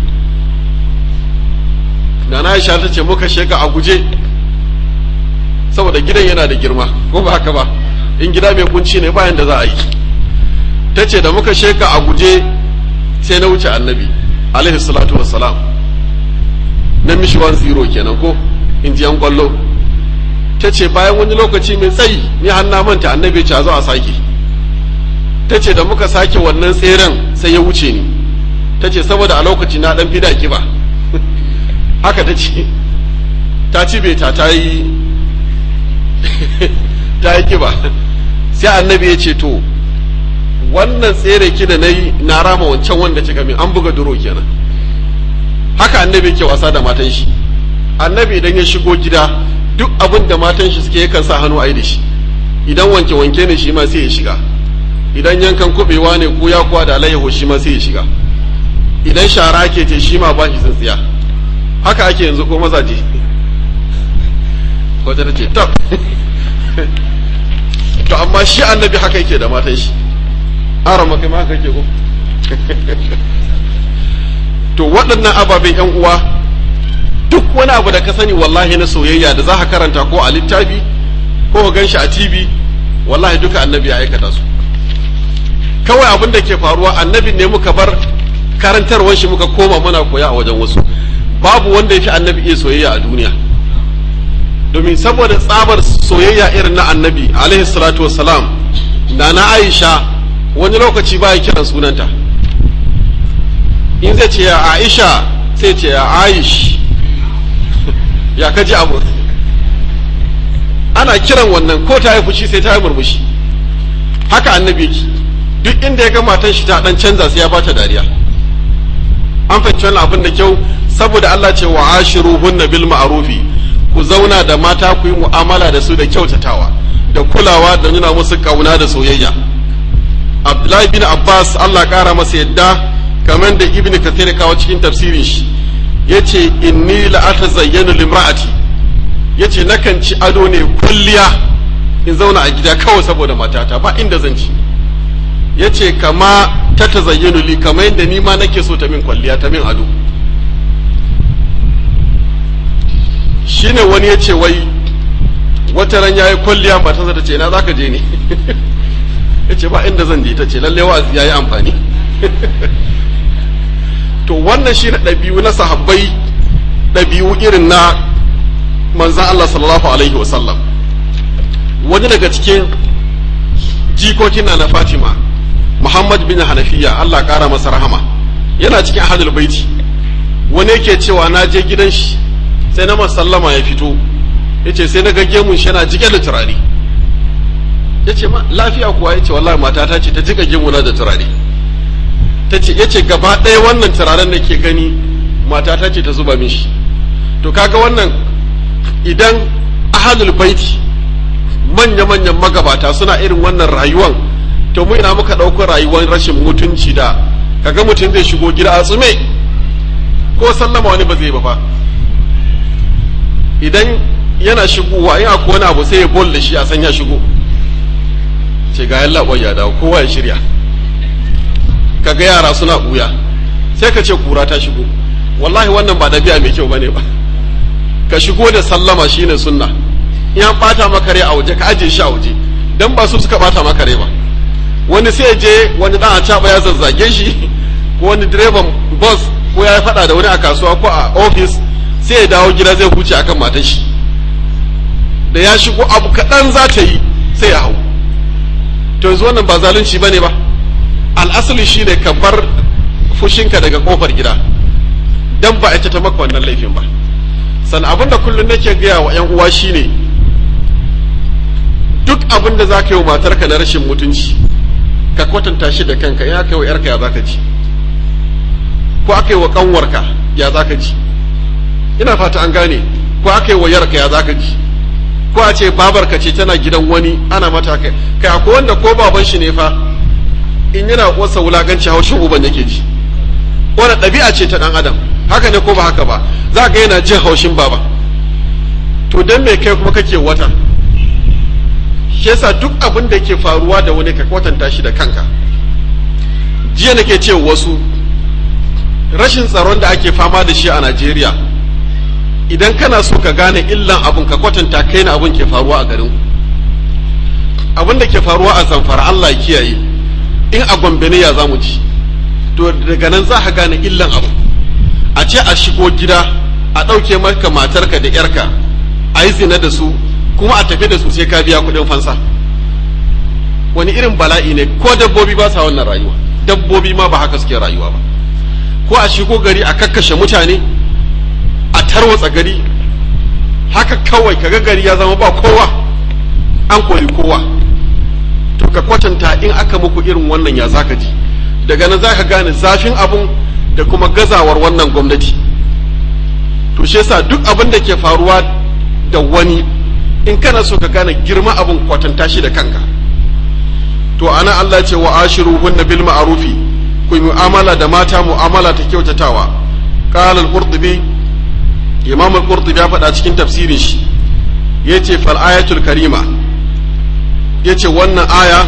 Speaker 1: da na Aisha ta ce muka sheka a guje saboda gidan yana da girma ko ba haka ba in gida mai kunci ne bayan da za a yi ta ce da muka sheka a guje sai na wuce annabi alaihi salatu wassalam na mishi 1-0 kenan ko in ji yan kwallo ta ce bayan wani lokaci mai tsayi ni har na manta annabi ce a zo a sake ta ce da muka sake wannan tseren sai ya wuce ni ta ce saboda a lokaci na dan fida kiba haka ta ce ta ci beta ta yi ta yi kiba sai annabi ya ce to wannan tsere ki da na yi na rama wancan wanda kika min an buga duro kenan haka annabi ke wasa da matan shi annabi idan ya shigo gida duk abin da matan shi suke yakan sa hannu a yi da shi idan wanke wanke ne shi ma sai ya shiga idan yankan kubewa ne ko ya kuwa da alayyaho shi ma sai ya shiga idan shara ke ce shi ma ba shi tsintsiya haka ake yanzu ko mazaje wata ta ce tab to amma shi annabi haka yake da matan shi ara maka ma haka yake ko to waɗannan ababen yan uwa duk wani abu da ka sani wallahi na soyayya da za ka karanta ko a littafi ko ka gan shi a tv wallahi duka annabi ya aikata su kawai abin da ke faruwa annabi ne muka bar karantarwar shi muka koma muna koya a wajen wasu babu wanda ya fi annabi iya soyayya a duniya domin saboda tsabar soyayya irin na annabi alaihi salatu wassalam da na aisha wani lokaci ba ya kiran sunanta in zai ce ya aisha sai ce ya aish ya kaji abu ana kiran wannan ko ta yi fushi sai ta yi murmushi haka annabi yake duk inda ya ga matan shi ta dan canza sai ya bata dariya an fahimci wannan abin da kyau saboda Allah ce wa ashiruhunna bil ma'rufi ku zauna da mata ku yi mu'amala da su da kyautatawa da kulawa da nuna musu kauna da soyayya Abdullahi bin Abbas Allah kara masa yadda kamar da Ibn Kathir kawo cikin tafsirin shi yace inni la atazayyanu limra'ati yace nakan ci ado ne kulliya in zauna a gida kawai saboda matata ba inda zan ci yace kama ta tazayyanu li kamar yadda ni ma nake so ta min kwalliya ta min ado shine wani ya ce wai wata ran yayi kwalliya ba ta ta ce na zaka je ne ya ce ba inda zan je ta ce lalle wa'azi yayi amfani to wannan shi ɗabi'u na sahabbai ɗabi'u irin na manzan Allah sallallahu alaihi wasallam wani daga cikin jikokin na na Fatima Muhammad bin Hanafiya Allah ƙara masa rahama yana cikin ahlul baiti wani yake cewa na je gidan shi sai na sallama ya fito ya ce sai na ga gemun shi yana jike da turare ya ce lafiya kuwa ya ce wallahi matata ce ta jika gemuna da turare ta ce ya ce gaba ɗaya wannan turaren da ke gani matata ce ta zuba min shi to kaga wannan idan ahalul baiti manya-manyan magabata suna irin wannan rayuwan to mu ina muka ɗaukar rayuwar rashin mutunci da kaga mutum zai shigo gida a tsume ko sallama wani ba zai ba fa idan yana shigowa in akwai wani abu sai ya bol da shi a san ya shigo ce ga yalla ya dawo kowa ya shirya kaga yara suna buya sai ka ce kura ta shigo wallahi wannan ba dabi'a mai kyau bane ba ka shigo da sallama shine sunna in an bata maka rai a waje ka aje shi a waje dan ba su suka bata maka rai ba wani sai je wani dan a caba ya zazzage shi ko wani direban bus ko ya faɗa da wani a kasuwa ko a office sai ya dawo gida zai huce akan matar shi da ya shigo abu kaɗan za ta yi sai ya hau to yanzu wannan ba zalunci bane ba al'asali shi ne ka bar fushinka daga kofar gida dan ba ita ta maka wannan laifin ba san abin da kullum nake gaya wa 'yan uwa shine duk abin da za ka yi wa matarka na rashin mutunci ka kwatanta shi da kanka in aka yi wa 'yarka ya za ka ji ko aka yi wa kanwarka ya za ka ji ina fata an gane ko aka yi wa yarka ya za ka ji ko a ce babarka ce tana gidan wani ana mata kai kai akwai wanda ko baban shi ne fa in yana wasa wulakanci haushin uban yake ji wani ɗabi'a ce ta ɗan adam haka ne ko ba haka ba za ga yana jin haushin baba to dan me kai kuma kake wata shi yasa duk abin da ke faruwa da wani ka kwatanta shi da kanka jiya nake ce wasu rashin tsaron da ake fama da shi a Najeriya idan kana so ka gane illan abun ka kwatanta kai na abun ke faruwa a garin abin da ke faruwa a zamfara Allah ya kiyaye in a gombe ne ya zamu ci to daga nan za ka gane illan abu a ce a shigo gida a ɗauke maka matarka da yarka a yi zina da su kuma a tafi da su sai ka biya kuɗin fansa wani irin bala'i ne ko dabbobi ba sa wannan rayuwa dabbobi ma ba haka suke rayuwa ba ko a shigo gari a kakkashe mutane a tarwatsa gari haka kawai kaga gari ya zama ba kowa an kori kowa to ka kwatanta in aka muku irin wannan ya zaka ji daga nan zaka gane zafin abun da kuma gazawar wannan gwamnati to shi yasa duk abin da ke faruwa da wani in kana so ka gane girma abun kwatanta shi da kanka to ana Allah ce wa ashiruhunna bil ma'rufi ku yi mu'amala da mata mu'amala ta kyautatawa qala al-qurtubi imam al-qurtubi ya faɗa cikin tafsirin shi yace fal ayatul karima yace wannan aya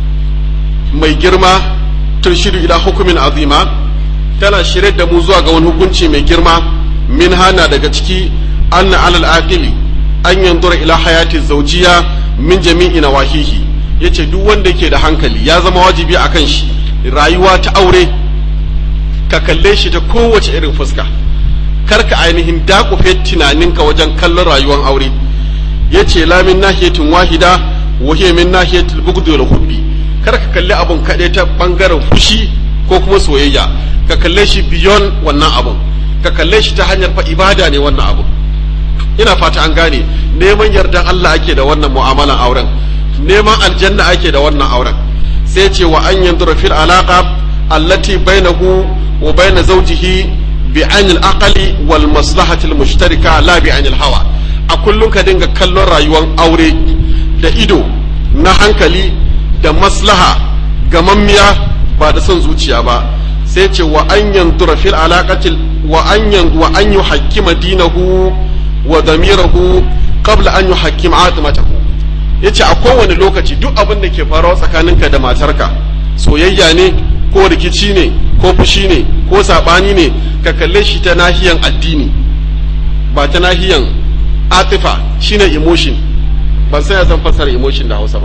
Speaker 1: mai girma turshidu ila hukumin azima tana shirye da mu zuwa ga wani hukunci mai girma min hana daga ciki anna alal aqili an yanzura ila hayati zawjiya min jami'i nawahihi yace duk wanda yake da hankali ya zama wajibi akan shi rayuwa ta aure ka kalle shi ta kowace irin fuska karka ainihin dakufe tunaninka wajen kallon rayuwar aure yace la min nahiyatin wahida wa hiya min nahiyatil bughd wal hubbi kar ka kalli abun kaɗai ta bangaren fushi ko kuma soyayya ka kalle shi beyond wannan abun ka kalle shi ta hanyar fa ibada ne wannan abun ina fata an gane neman yardan Allah ake da wannan mu'amalan auren neman aljanna ake da wannan auren sai ce wa an yanzura fil alaqa allati bainahu wa bain zawjihi bi ainil aqli wal maslahati al mushtarika la bi ainil hawa a kullum ka dinga kallon rayuwar aure da ido na hankali da maslaha gamammiya ba da son zuciya ba sai ce wa an yanzura fil alaqati wa an yan wa an yuhakkima dinahu wa damirahu qabla an yuhakkima atmatahu yace a kowane lokaci duk abin da ke faruwa tsakaninka da matarka soyayya ne ko rikici ne ko fushi ne ko sabani ne ka kalle shi ta nahiyan addini ba ta nahiyan atifa shine emotion ban sai ya zan fassara emotion da Hausa ba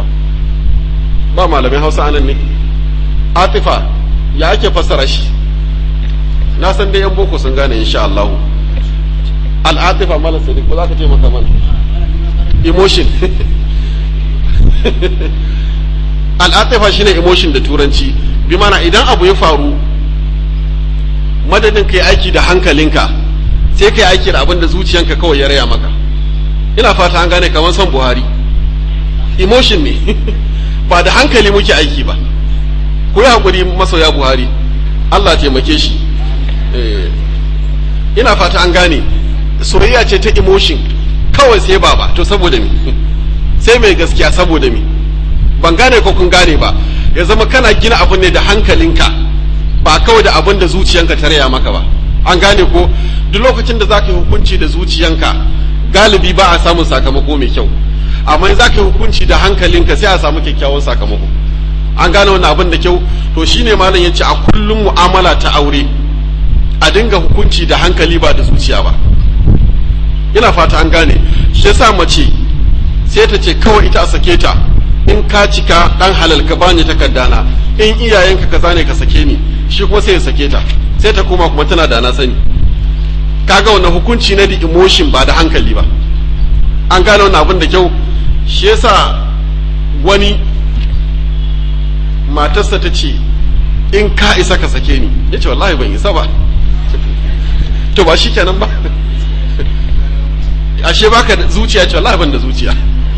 Speaker 1: ba malamin Hausa anan ne atifa ya ake fassara shi na san dai yan boko sun gane insha Allah al'atifa malam sadiq ko za ka ce maka mana emotion al'atifa shine emotion da turanci bi mana idan abu ya faru madadin kai aiki da hankalinka sai kai aiki da abin da zuciyanka kawai ya raya maka ina fata an gane kamar son buhari emotion ne ba da hankali muke aiki ba ku yi haƙuri masoya buhari allah taimake shi ina fata an gane soyayya ce ta emotion kawai sai baba to saboda me sai mai gaskiya saboda me ban gane ko kun gane ba ya zama kana gina abin ne da hankalinka ba kawai da abin da zuciyanka ta raya maka ba an gane ko duk lokacin da za ka yi hukunci da zuciyanka galibi ba a samun sakamako mai kyau amma za ka yi hukunci da hankalinka sai a samu kyakkyawan sakamako an gane wannan abin da kyau to shine malam ya ce a kullum mu'amala ta aure a dinga hukunci da hankali ba da zuciya ba ina fata an gane shi yasa mace sai ta ce kawai ita a sake ta in ka cika dan halal ka bani takardana in iyayenka kaza ne ka sake ni shi kuma sai ya sake ta sai ta koma kuma tana da na sani kaga wannan hukunci na da emotion ba da hankali ba an gane wannan abin da kyau shi yasa wani matarsa ta ce in ka isa ka sake ni ya ce wallahi ban isa ba to ba shi kenan ba ashe baka da zuciya ce wallahi ban da zuciya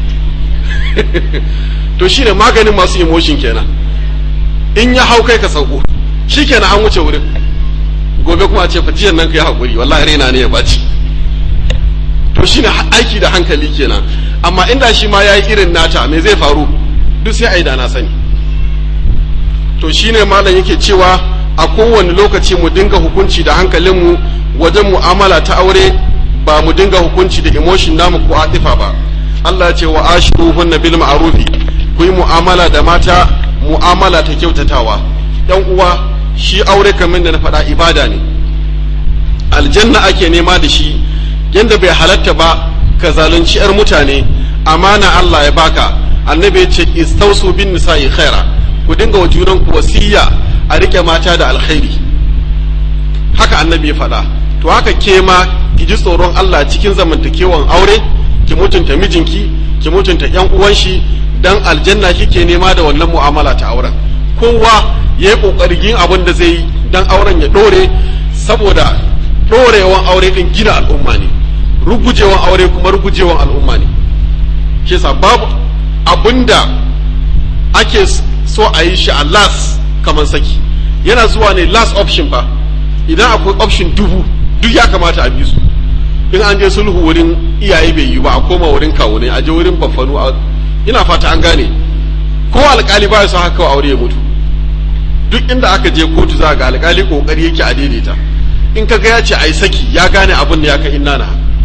Speaker 1: to shine maganin masu emotion kenan in ya hau kai ka sauko shi kenan an wuce wurin gobe kuma a ce fa jiyan nan kai hakuri wallahi raina ne ya baci to shine aiki da hankali kenan amma inda shi ma yayi irin nata me zai faru duk sai ai da na sani to shine malam yake cewa a kowane lokaci mu dinga hukunci da hankalinmu wajen mu'amala ta aure ba mu dinga hukunci da emotion namu ko atifa ba Allah ya ce wa ashiruhunna bil ma'rufi ku yi mu'amala da mata mu'amala ta kyautatawa yan uwa shi aure kamar da na faɗa ibada ne aljanna ake nema da shi yanda bai halatta ba ka zalunci yar mutane amana Allah ya baka annabi ya ce istausu bin nisa'i khaira ku dinga wa junanku wasiya a rike mata da alkhairi haka annabi ya faɗa to haka ke ma ji tsoron Allah cikin zamantakewan aure ki mutunta mijinki ki mutunta yan uwan shi dan aljanna kike nema da wannan mu'amala ta auren kowa yayi kokarin yin abin da zai yi dan auren ya dore saboda dorewan aure din gina al'umma ne rugujewan aure kuma rugujewan al'umma ne shi yasa babu abinda ake so a yi shi a last kamar saki yana zuwa ne last option fa idan akwai option dubu duk ya kamata a bi su in an je sulhu wurin iyaye bai yi ba a koma wurin kawo ne a je wurin baffanu ina fata an gane ko alkali ba ya so haka aure ya mutu duk inda aka je kotu za ga alkali kokari yake a daidaita in ka ga ya ce ai saki ya gane abin da ya kai inna na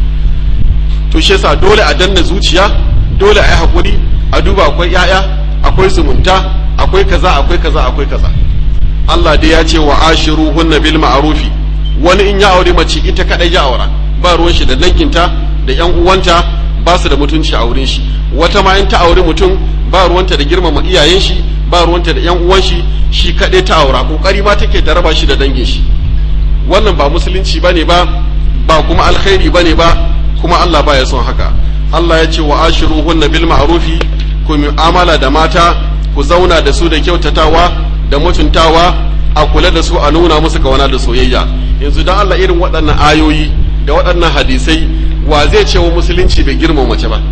Speaker 1: to shi yasa dole a danna zuciya dole a yi hakuri a duba akwai yaya akwai zumunta akwai kaza akwai kaza akwai kaza Allah dai ya ce wa ashiruhunna bil ma'rufi wani in ya aure mace ita kadai ya aura ba ruwan shi da danginta da yan uwanta ba su da mutunci a wurin shi wata ma in ta aure mutum ba ruwanta da girmama iyayen shi ba ruwanta da yan uwan shi shi kadai ta aura kokari ma take da raba shi da dangin shi wannan ba musulunci bane ba ba kuma alkhairi bane ba kuma Allah baya son haka Allah ya ce wa ashiruhunna bil ma'rufi ku mu'amala da mata ku zauna da su da kyautatawa da mutuntawa a kula da su a nuna musu kawana da soyayya yanzu dan Allah irin waɗannan ayoyi da waɗannan hadisai wa zai ce wa musulunci bai girma mace ba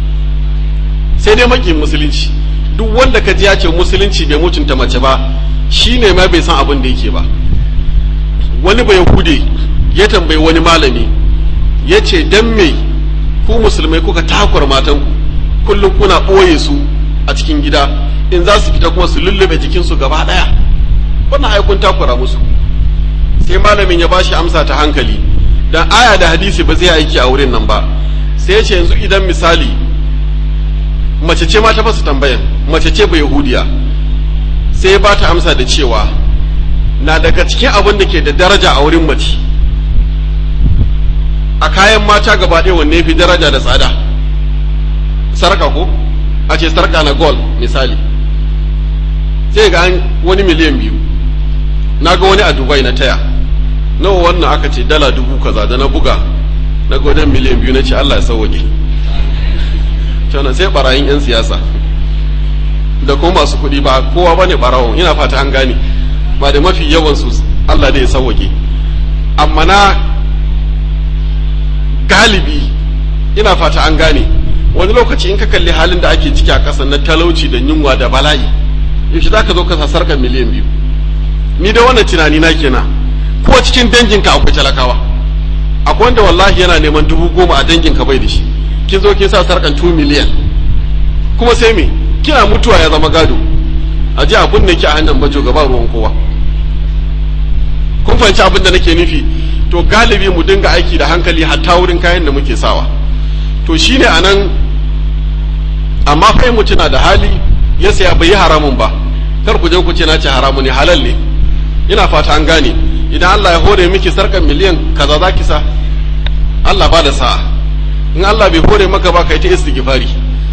Speaker 1: sai dai makin musulunci duk wanda ka ji ya ce musulunci bai mutunta mace ba shine ma bai san abin da yake ba wani bai hude ya tambayi wani malami ya ce dan me ku musulmai kuka takwar matanku kullum kuna ɓoye su a cikin gida in za su fita kuma su lullube jikinsu gaba ɗaya wannan aikun takura musu sai malamin ya bashi amsa ta hankali dan aya da hadisi ba zai aiki a wurin nan ba sai ya ce yanzu idan misali mace ce ma ta fasa tambayan mace ce ba yahudiya sai ya bata amsa da cewa na daga cikin abin da ke da daraja a wurin mace a kayan mata gaba ɗaya wanne fi daraja da tsada sarka ko a ce sarka na gold misali sai ga wani miliyan biyu na ga wani a dubai na taya nawa wannan aka ce dala dubu kaza da na buga na ga wajen miliyan biyu na ce allah ya sauwaƙe tana sai barayin 'yan siyasa da kuma masu kuɗi ba kowa ba ne barawon ina fata an gane ba da mafi yawansu allah da ya sauwaƙe amma na galibi ina fata an gane wani lokaci in ka kalli halin da ake ciki a ƙasa na talauci da yunwa da bala'i yaushe za ka zo ka sarkar miliyan biyu ni da wannan tunani na kenan ko cikin danginka akwai talakawa akwai wanda wallahi yana neman dubu goma a danginka bai da shi kin zo kin sa sarkan 2 miliyan kuma sai me kina mutuwa ya zama gado a ji abin da ke a hannun bajo gaba ruwan kowa kun fahimci abin da nake nufi to galibi mu dinga aiki da hankali hatta wurin kayan da muke sawa to shine anan amma fa mutum na da hali ya saya bai yi haramun ba kar ku je ku ce na ce haramu ne halal ne ina fata an gane idan Allah ya hore miki sarkan miliyan kaza za ki sa Allah ba da sa'a in Allah bai hore maka ba kai ta istighfari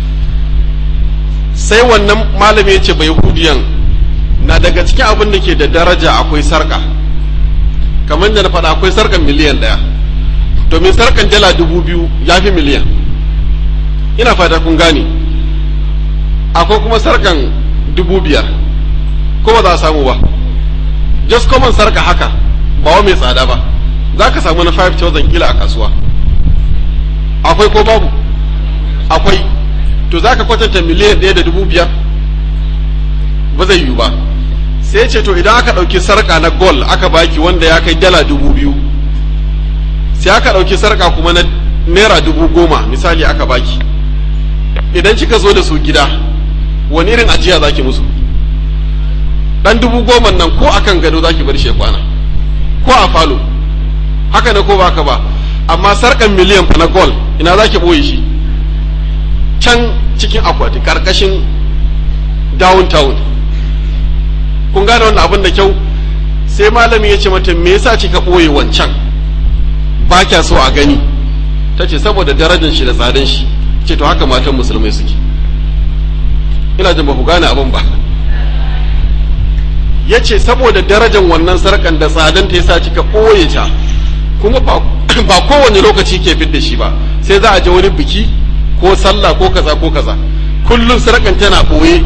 Speaker 1: sai wannan malami ya ce bai hudiyan na daga cikin abin da ke da daraja akwai sarka kamar da na faɗa akwai sarkan miliyan ɗaya domin sarkan dala dubu biyu ya fi miliyan ina fata kun gane akwai kuma sarkan dubu biyar ko ba za a samu ba just common sarka haka ba wa mai tsada ba za ka samu na 5000 kila a kasuwa akwai ko babu akwai to za ka kwatanta miliyan ɗaya da dubu biyar ba zai yiwu ba sai ce to idan aka ɗauki sarka na gol aka baki wanda ya kai dala dubu biyu sai aka ɗauki sarka kuma na naira dubu goma misali aka baki idan kika zo da su gida wani irin ajiya zaki musu dan dubu goma nan ko akan gado zaki bar shi ya kwana ko a falo haka ne ko baka ba amma sarkan miliyan fa na gol ina zaki boye shi can cikin akwati karkashin downtown kun gane wannan abin da kyau sai malami ya ce mata me yasa kika boye wancan ba kya so a gani ta ce saboda darajar shi da tsadan shi ce to haka matan musulmai suke ina jin ba ku gane abin ba ya ce saboda darajar wannan sarkan da tsadan ta yasa kika ɓoye ta kuma ba ba kowane lokaci ke fidda shi ba sai za a je wani biki ko sallah ko kaza ko kaza kullum sadakan tana ɓoye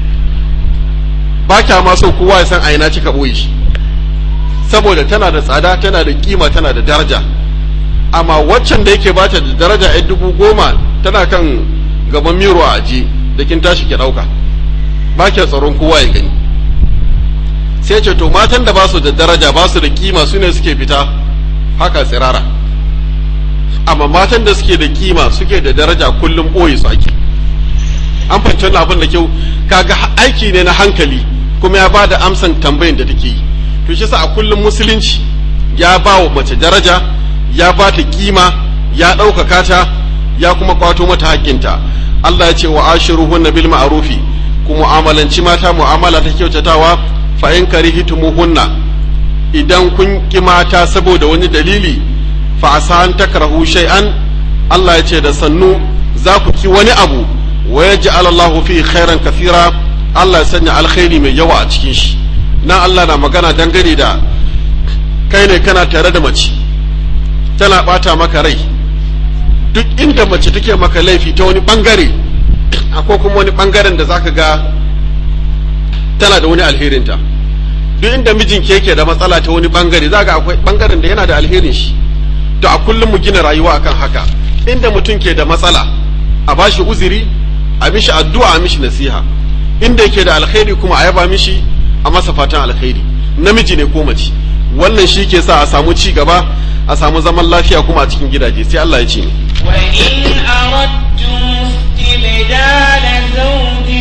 Speaker 1: ba kya ma so kowa ya san a ina kika ɓoye shi saboda tana da tsada tana da kima tana da daraja amma waccan da yake bata da daraja yan dubu goma tana kan gaban miro a aji da kin tashi ki ɗauka ba kya tsaron kowa ya gani sai ce to matan da ba su da daraja ba su da kima su ne suke fita haka tsirara amma matan da suke da kima suke da daraja kullum ɓoye su ake an fahimci wannan abin da kyau kaga aiki ne na hankali kuma ya ba da amsan tambayin da take yi to shi sa a kullum musulunci ya ba wa mace daraja ya ba ta kima ya ɗaukaka ta ya kuma kwato mata haƙƙinta Allah ya ce wa ashiruhunna bil ma'rufi ku mu'amalanci mata mu'amala ta kyautatawa fa in karihitumuhunna idan kun ki mata saboda wani dalili fa asan takrahu shay'an Allah ya ce da sannu za ku ki wani abu wa yaj'al Allahu fi khairan kathira Allah ya sanya alkhairi mai yawa a cikin shi nan Allah na magana dangane da kai ne kana tare da mace tana bata maka rai duk inda mace take maka laifi ta wani bangare akwai kuma wani bangaren da zaka ga tana da wani alherinta duk inda mijinki yake da matsala ta wani bangare zaka akwai bangaren da yana da alherin shi to a kullum mu gina rayuwa akan haka inda mutum ke da matsala a bashi uzuri a mishi addu'a a mishi nasiha inda yake da alkhairi kuma a yaba mishi a masa fatan alkhairi namiji ne ko mace wannan shi ke sa a samu ci gaba a samu zaman lafiya kuma a cikin gidaje sai Allah ya ce ni
Speaker 2: وإن أردتم استبدال زوج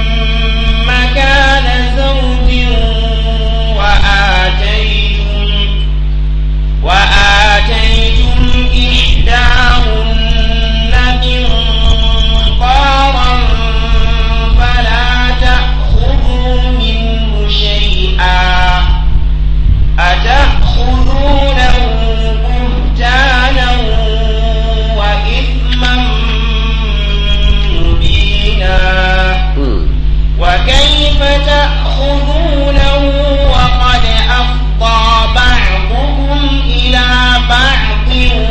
Speaker 2: مكان زوج وآتيتم وآتيتم إحداهن قنطارا فلا تأخذوا منه شيئا أتأخذونه بهتانا وإثما مبينا وكيف تأخذونه وقد أفضى بعضكم إلى بعض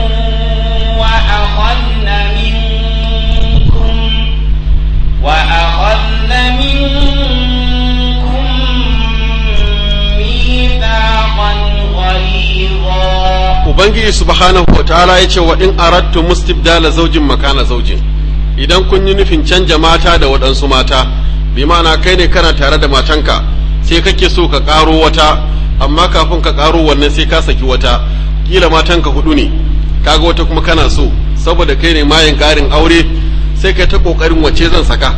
Speaker 2: وأخذن منكم وأخذن منكم ميثاقا غليظا
Speaker 1: ubangiji subhanahu wa ta'ala ya ce wa in aradtu mustibdala zaujin makana zaujin idan kun yi nufin canja mata da waɗansu mata bi ma'ana kai ne kana tare da matanka sai kake so ka ƙaro wata amma kafin ka ƙaro wannan sai ka saki wata kila matanka hudu ne kaga wata kuma kana so saboda kai ne mayin ƙarin aure sai kai ta ƙoƙarin wace zan saka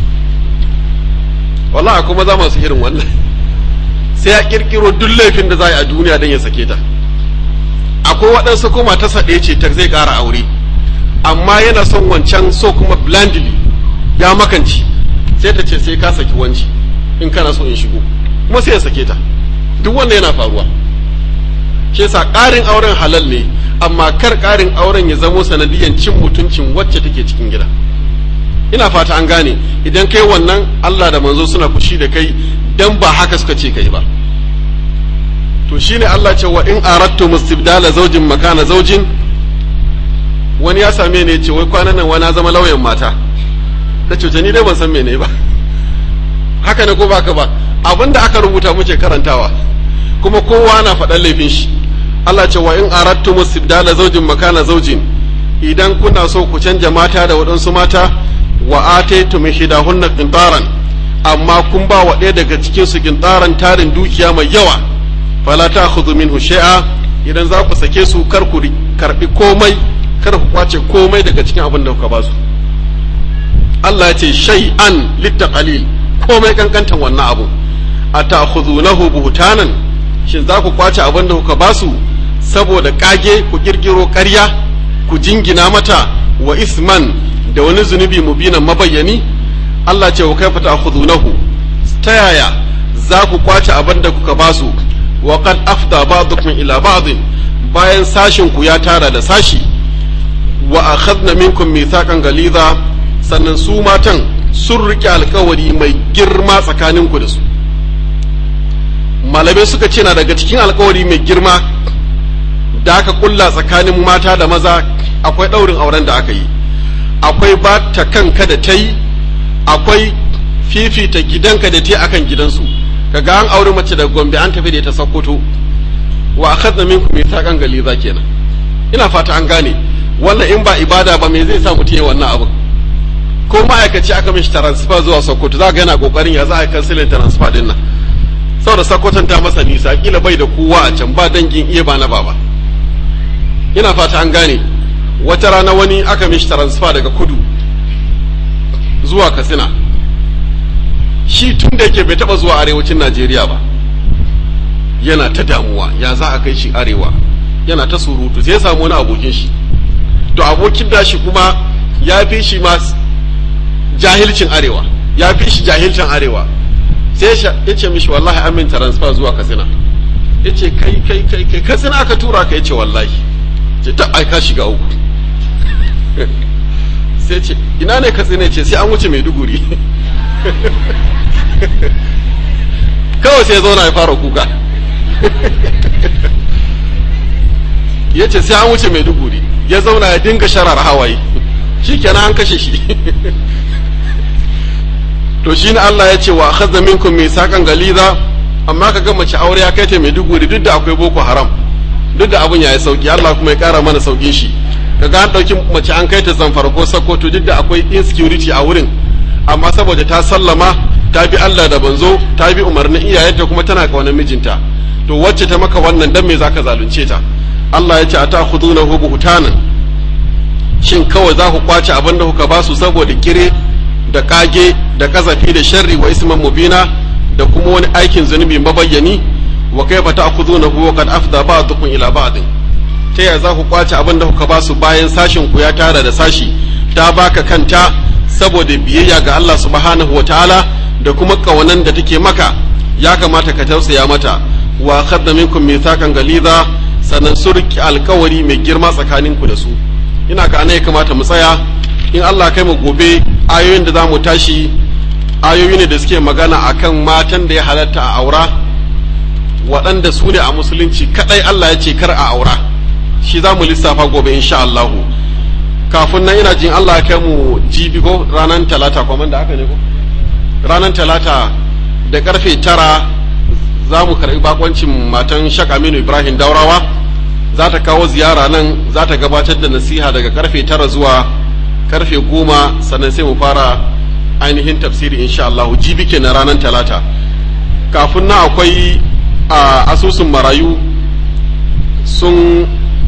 Speaker 1: wallahi kuma za masu irin wannan sai ya ƙirƙiro duk laifin da za a yi a duniya don ya sake ta akwai waɗansu kuma ta saɗe ce ta zai ƙara aure amma yana son wancan so kuma blindly ya makanci sai ta ce sai ka saki wanci in kana so in shigo kuma sai ya sake ta duk wanda yana faruwa shi yasa ƙarin auren halal ne amma kar ƙarin auren ya zamo sanadiyan cin mutuncin wacce take cikin gida ina fata an gane idan kai wannan Allah da manzo suna fushi da kai dan ba haka suka ce kai ba to shine Allah ce wa in aradtu mustibdala zaujin makana zaujin wani ya same ni ce wai kwanan nan wani zama lauyan mata ta ce ni dai ban san mene ba haka ne ko baka ba abinda aka rubuta muke karantawa kuma kowa na faɗan laifin shi Allah ce wa in aradtu mustibdala zaujin makana zaujin idan kuna so ku canja mata da waɗansu mata wa ataytum hidahunna qintaran amma kun ba wa ɗaya daga cikin su qintaran tarin dukiya mai yawa fala ta khudhu minhu shay'a idan za ku sake su kar ku karbi komai kar ku kwace komai daga cikin abin da kuka ba su Allah ya ce shay'an littaqalil komai kankantan wannan abu atakhudhunahu buhtanan shin za ku kwace abin da kuka ba su saboda kage ku kirkiro ƙarya ku jingina mata wa isman da wani zunubi mubinan mabayyani Allah ce wa kaifa ta'khudhunahu ta yaya za ku kwace abin da kuka ba su wa qad afda ba'dukum ila ba'd bayan sashin ku ya tara da sashi wa akhadna minkum mithaqan galiza sannan su matan sun rike alkawari mai girma tsakanin ku da su malamai suka ce na daga cikin alkawari mai girma da aka kulla tsakanin mata da maza akwai ɗaurin auren da aka yi akwai ba ta kanka da ta yi akwai fifita gidanka da ta akan gidansu kaga an auri mace da gombe an tafi da ta sokoto wa akhadna minkum mithaqan galiza kenan ina fata an gane wannan in ba ibada ba me zai sa mutum ya wannan abu ko ma'aikaci aka mishi transfer zuwa sokoto za ga yana kokarin ya za a kansilin transfer din nan saboda sokoton ta masa nisa kila bai da kowa a can ba dangin iya ba na baba ina fata an gane wata rana wani aka mishi transfer daga kudu zuwa katsina shi tun da yake bai taba zuwa arewacin najeriya ba yana ta damuwa ya za a kai shi arewa yana ta surutu sai ya samu wani abokin shi to abokin da shi kuma ya fi shi ma jahilcin arewa ya fi shi jahilcin arewa sai ya ce mishi wallahi amin transfer zuwa katsina ya ce kai kai kai kai katsina aka tura ka ya ce wallahi ce ta aika shiga uku sai ce ina ne katsina ce sai an wuce maiduguri kawai sai ya zauna ya fara kuka ya ce sai an wuce maiduguri ya zauna ya dinga sharar hawaye shi kenan an kashe shi to shi ne Allah ya ce wa akhadha minkum misaqan galiza amma ka ga mace aure ya kai ta maiduguri duk da akwai boko haram duk da abun yayi sauki Allah kuma ya kara mana saukin shi kaga an dauki mace an kai ta zamfara ko sokoto duk da akwai insecurity a wurin amma saboda ta sallama ta bi Allah da banzo ta bi umarnin iyayenta kuma tana kaunar mijinta to wacce ta maka wannan dan me zaka zalunce ta Allah ya ce ata khudunahu buhtanan shin kawai za ku kwace abin da kuka basu saboda kire da kage da kazafi da sharri wa isman mubina da kuma wani aikin zunubi mabayyani wa kaifa ta'khudunahu wa qad afda ba'dukum ila ba'din ta yaya za ku kwace abin da kuka basu bayan sashin ku ya tara da sashi ta baka kanta saboda biyayya ga Allah subhanahu wa ta'ala da kuma kawanan da take maka ya kamata ka tausaya mata wa khadna minkum mithaqan galiza sannan su riki alkawari mai girma tsakanin ku da su ina ga ana ya kamata mu tsaya in Allah kai mu gobe ayoyin da za mu tashi ayoyi ne da suke magana akan matan da ya halatta a aura waɗanda su ne a musulunci kadai Allah ya ce kar a aura shi za mu lissafa gobe insha Allahu kafin nan ina jin Allah ya kai mu jibi ko ranar talata kuma da aka ne ko ranar talata da karfe tara za mu karɓi bakoncin matan shak aminu ibrahim daurawa za ta kawo ziyara nan za ta gabatar da nasiha daga karfe tara zuwa karfe goma sannan sai mu fara ainihin tafsiri insha Allah jibi ke na ranar talata kafin na akwai a asusun marayu sun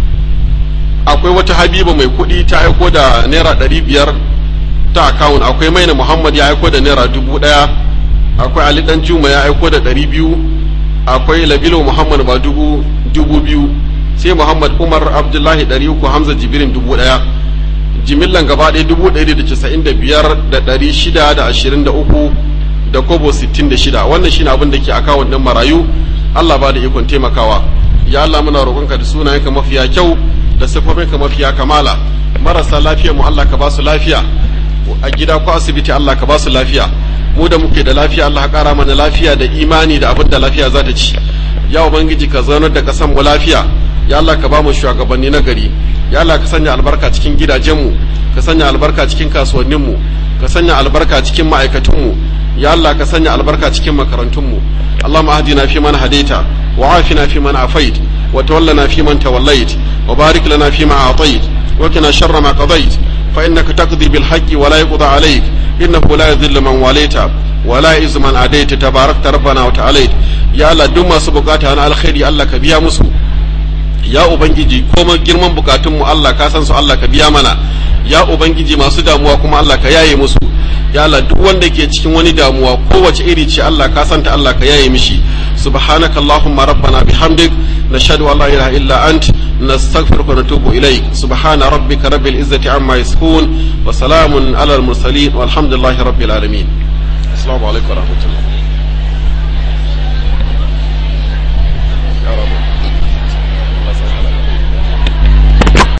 Speaker 1: akwai wata habiba mai kuɗi ta aiko da naira ɗari biyar ta akawun akwai maina muhammad ya aiko da naira dubu ɗaya akwai ali dan juma ya aiko da ɗari biyu akwai labilo muhammad ba dubu dubu biyu sai muhammad umar abdullahi ɗari uku hamza jibirin dubu ɗaya jimillan gaba ɗaya dubu ɗari da casa'in da biyar da ɗari shida da ashirin da uku da kobo sittin da shida wannan shine abin da ke akawun ɗin marayu allah ba da ikon taimakawa ya allah muna roƙonka da sunayenka mafiya kyau da siffofinka mafiya kamala marasa lafiya mu allah ka ba su lafiya a gida ko asibiti allah ka ba su lafiya mu da muke da lafiya Allah ƙara mana lafiya da imani da abin da lafiya za ta ci ya ubangiji ka zaunar da ƙasar mu lafiya ya Allah ka ba mu shugabanni na gari ya Allah ka sanya albarka cikin gidajenmu ka sanya albarka cikin kasuwanninmu ka sanya albarka cikin ma'aikatunmu ya Allah ka sanya albarka cikin makarantunmu اللهم اهدنا فيمن هديت وعافنا فيمن عافيت وتولنا فيمن توليت وبارك لنا فيما اعطيت وقنا شر ما قضيت فانك تقضي بالحق ولا يقضى عليك إنه لا يذل من واليت ولا يعز من عاديت تباركت ربنا وتعاليت يا الله duk masu bukata na alkhairi Allah ka biya musu ya ubangiji komai girman bukatun mu Allah ka san su Allah ka biya mana ya ubangiji masu damuwa kuma Allah ka yaye musu ya Allah duk wanda ke cikin wani damuwa kowace iri ce Allah ka santa Allah ka yaye mishi subhanaka allahumma rabbana bihamdik nashhadu an la ilaha illa ant nastaghfiruka wa natubu ilaik subhana rabbika rabbil izzati amma yasifun wa salamun ala al mursalin walhamdulillahi rabbil alamin assalamu alaikum wa rahmatullah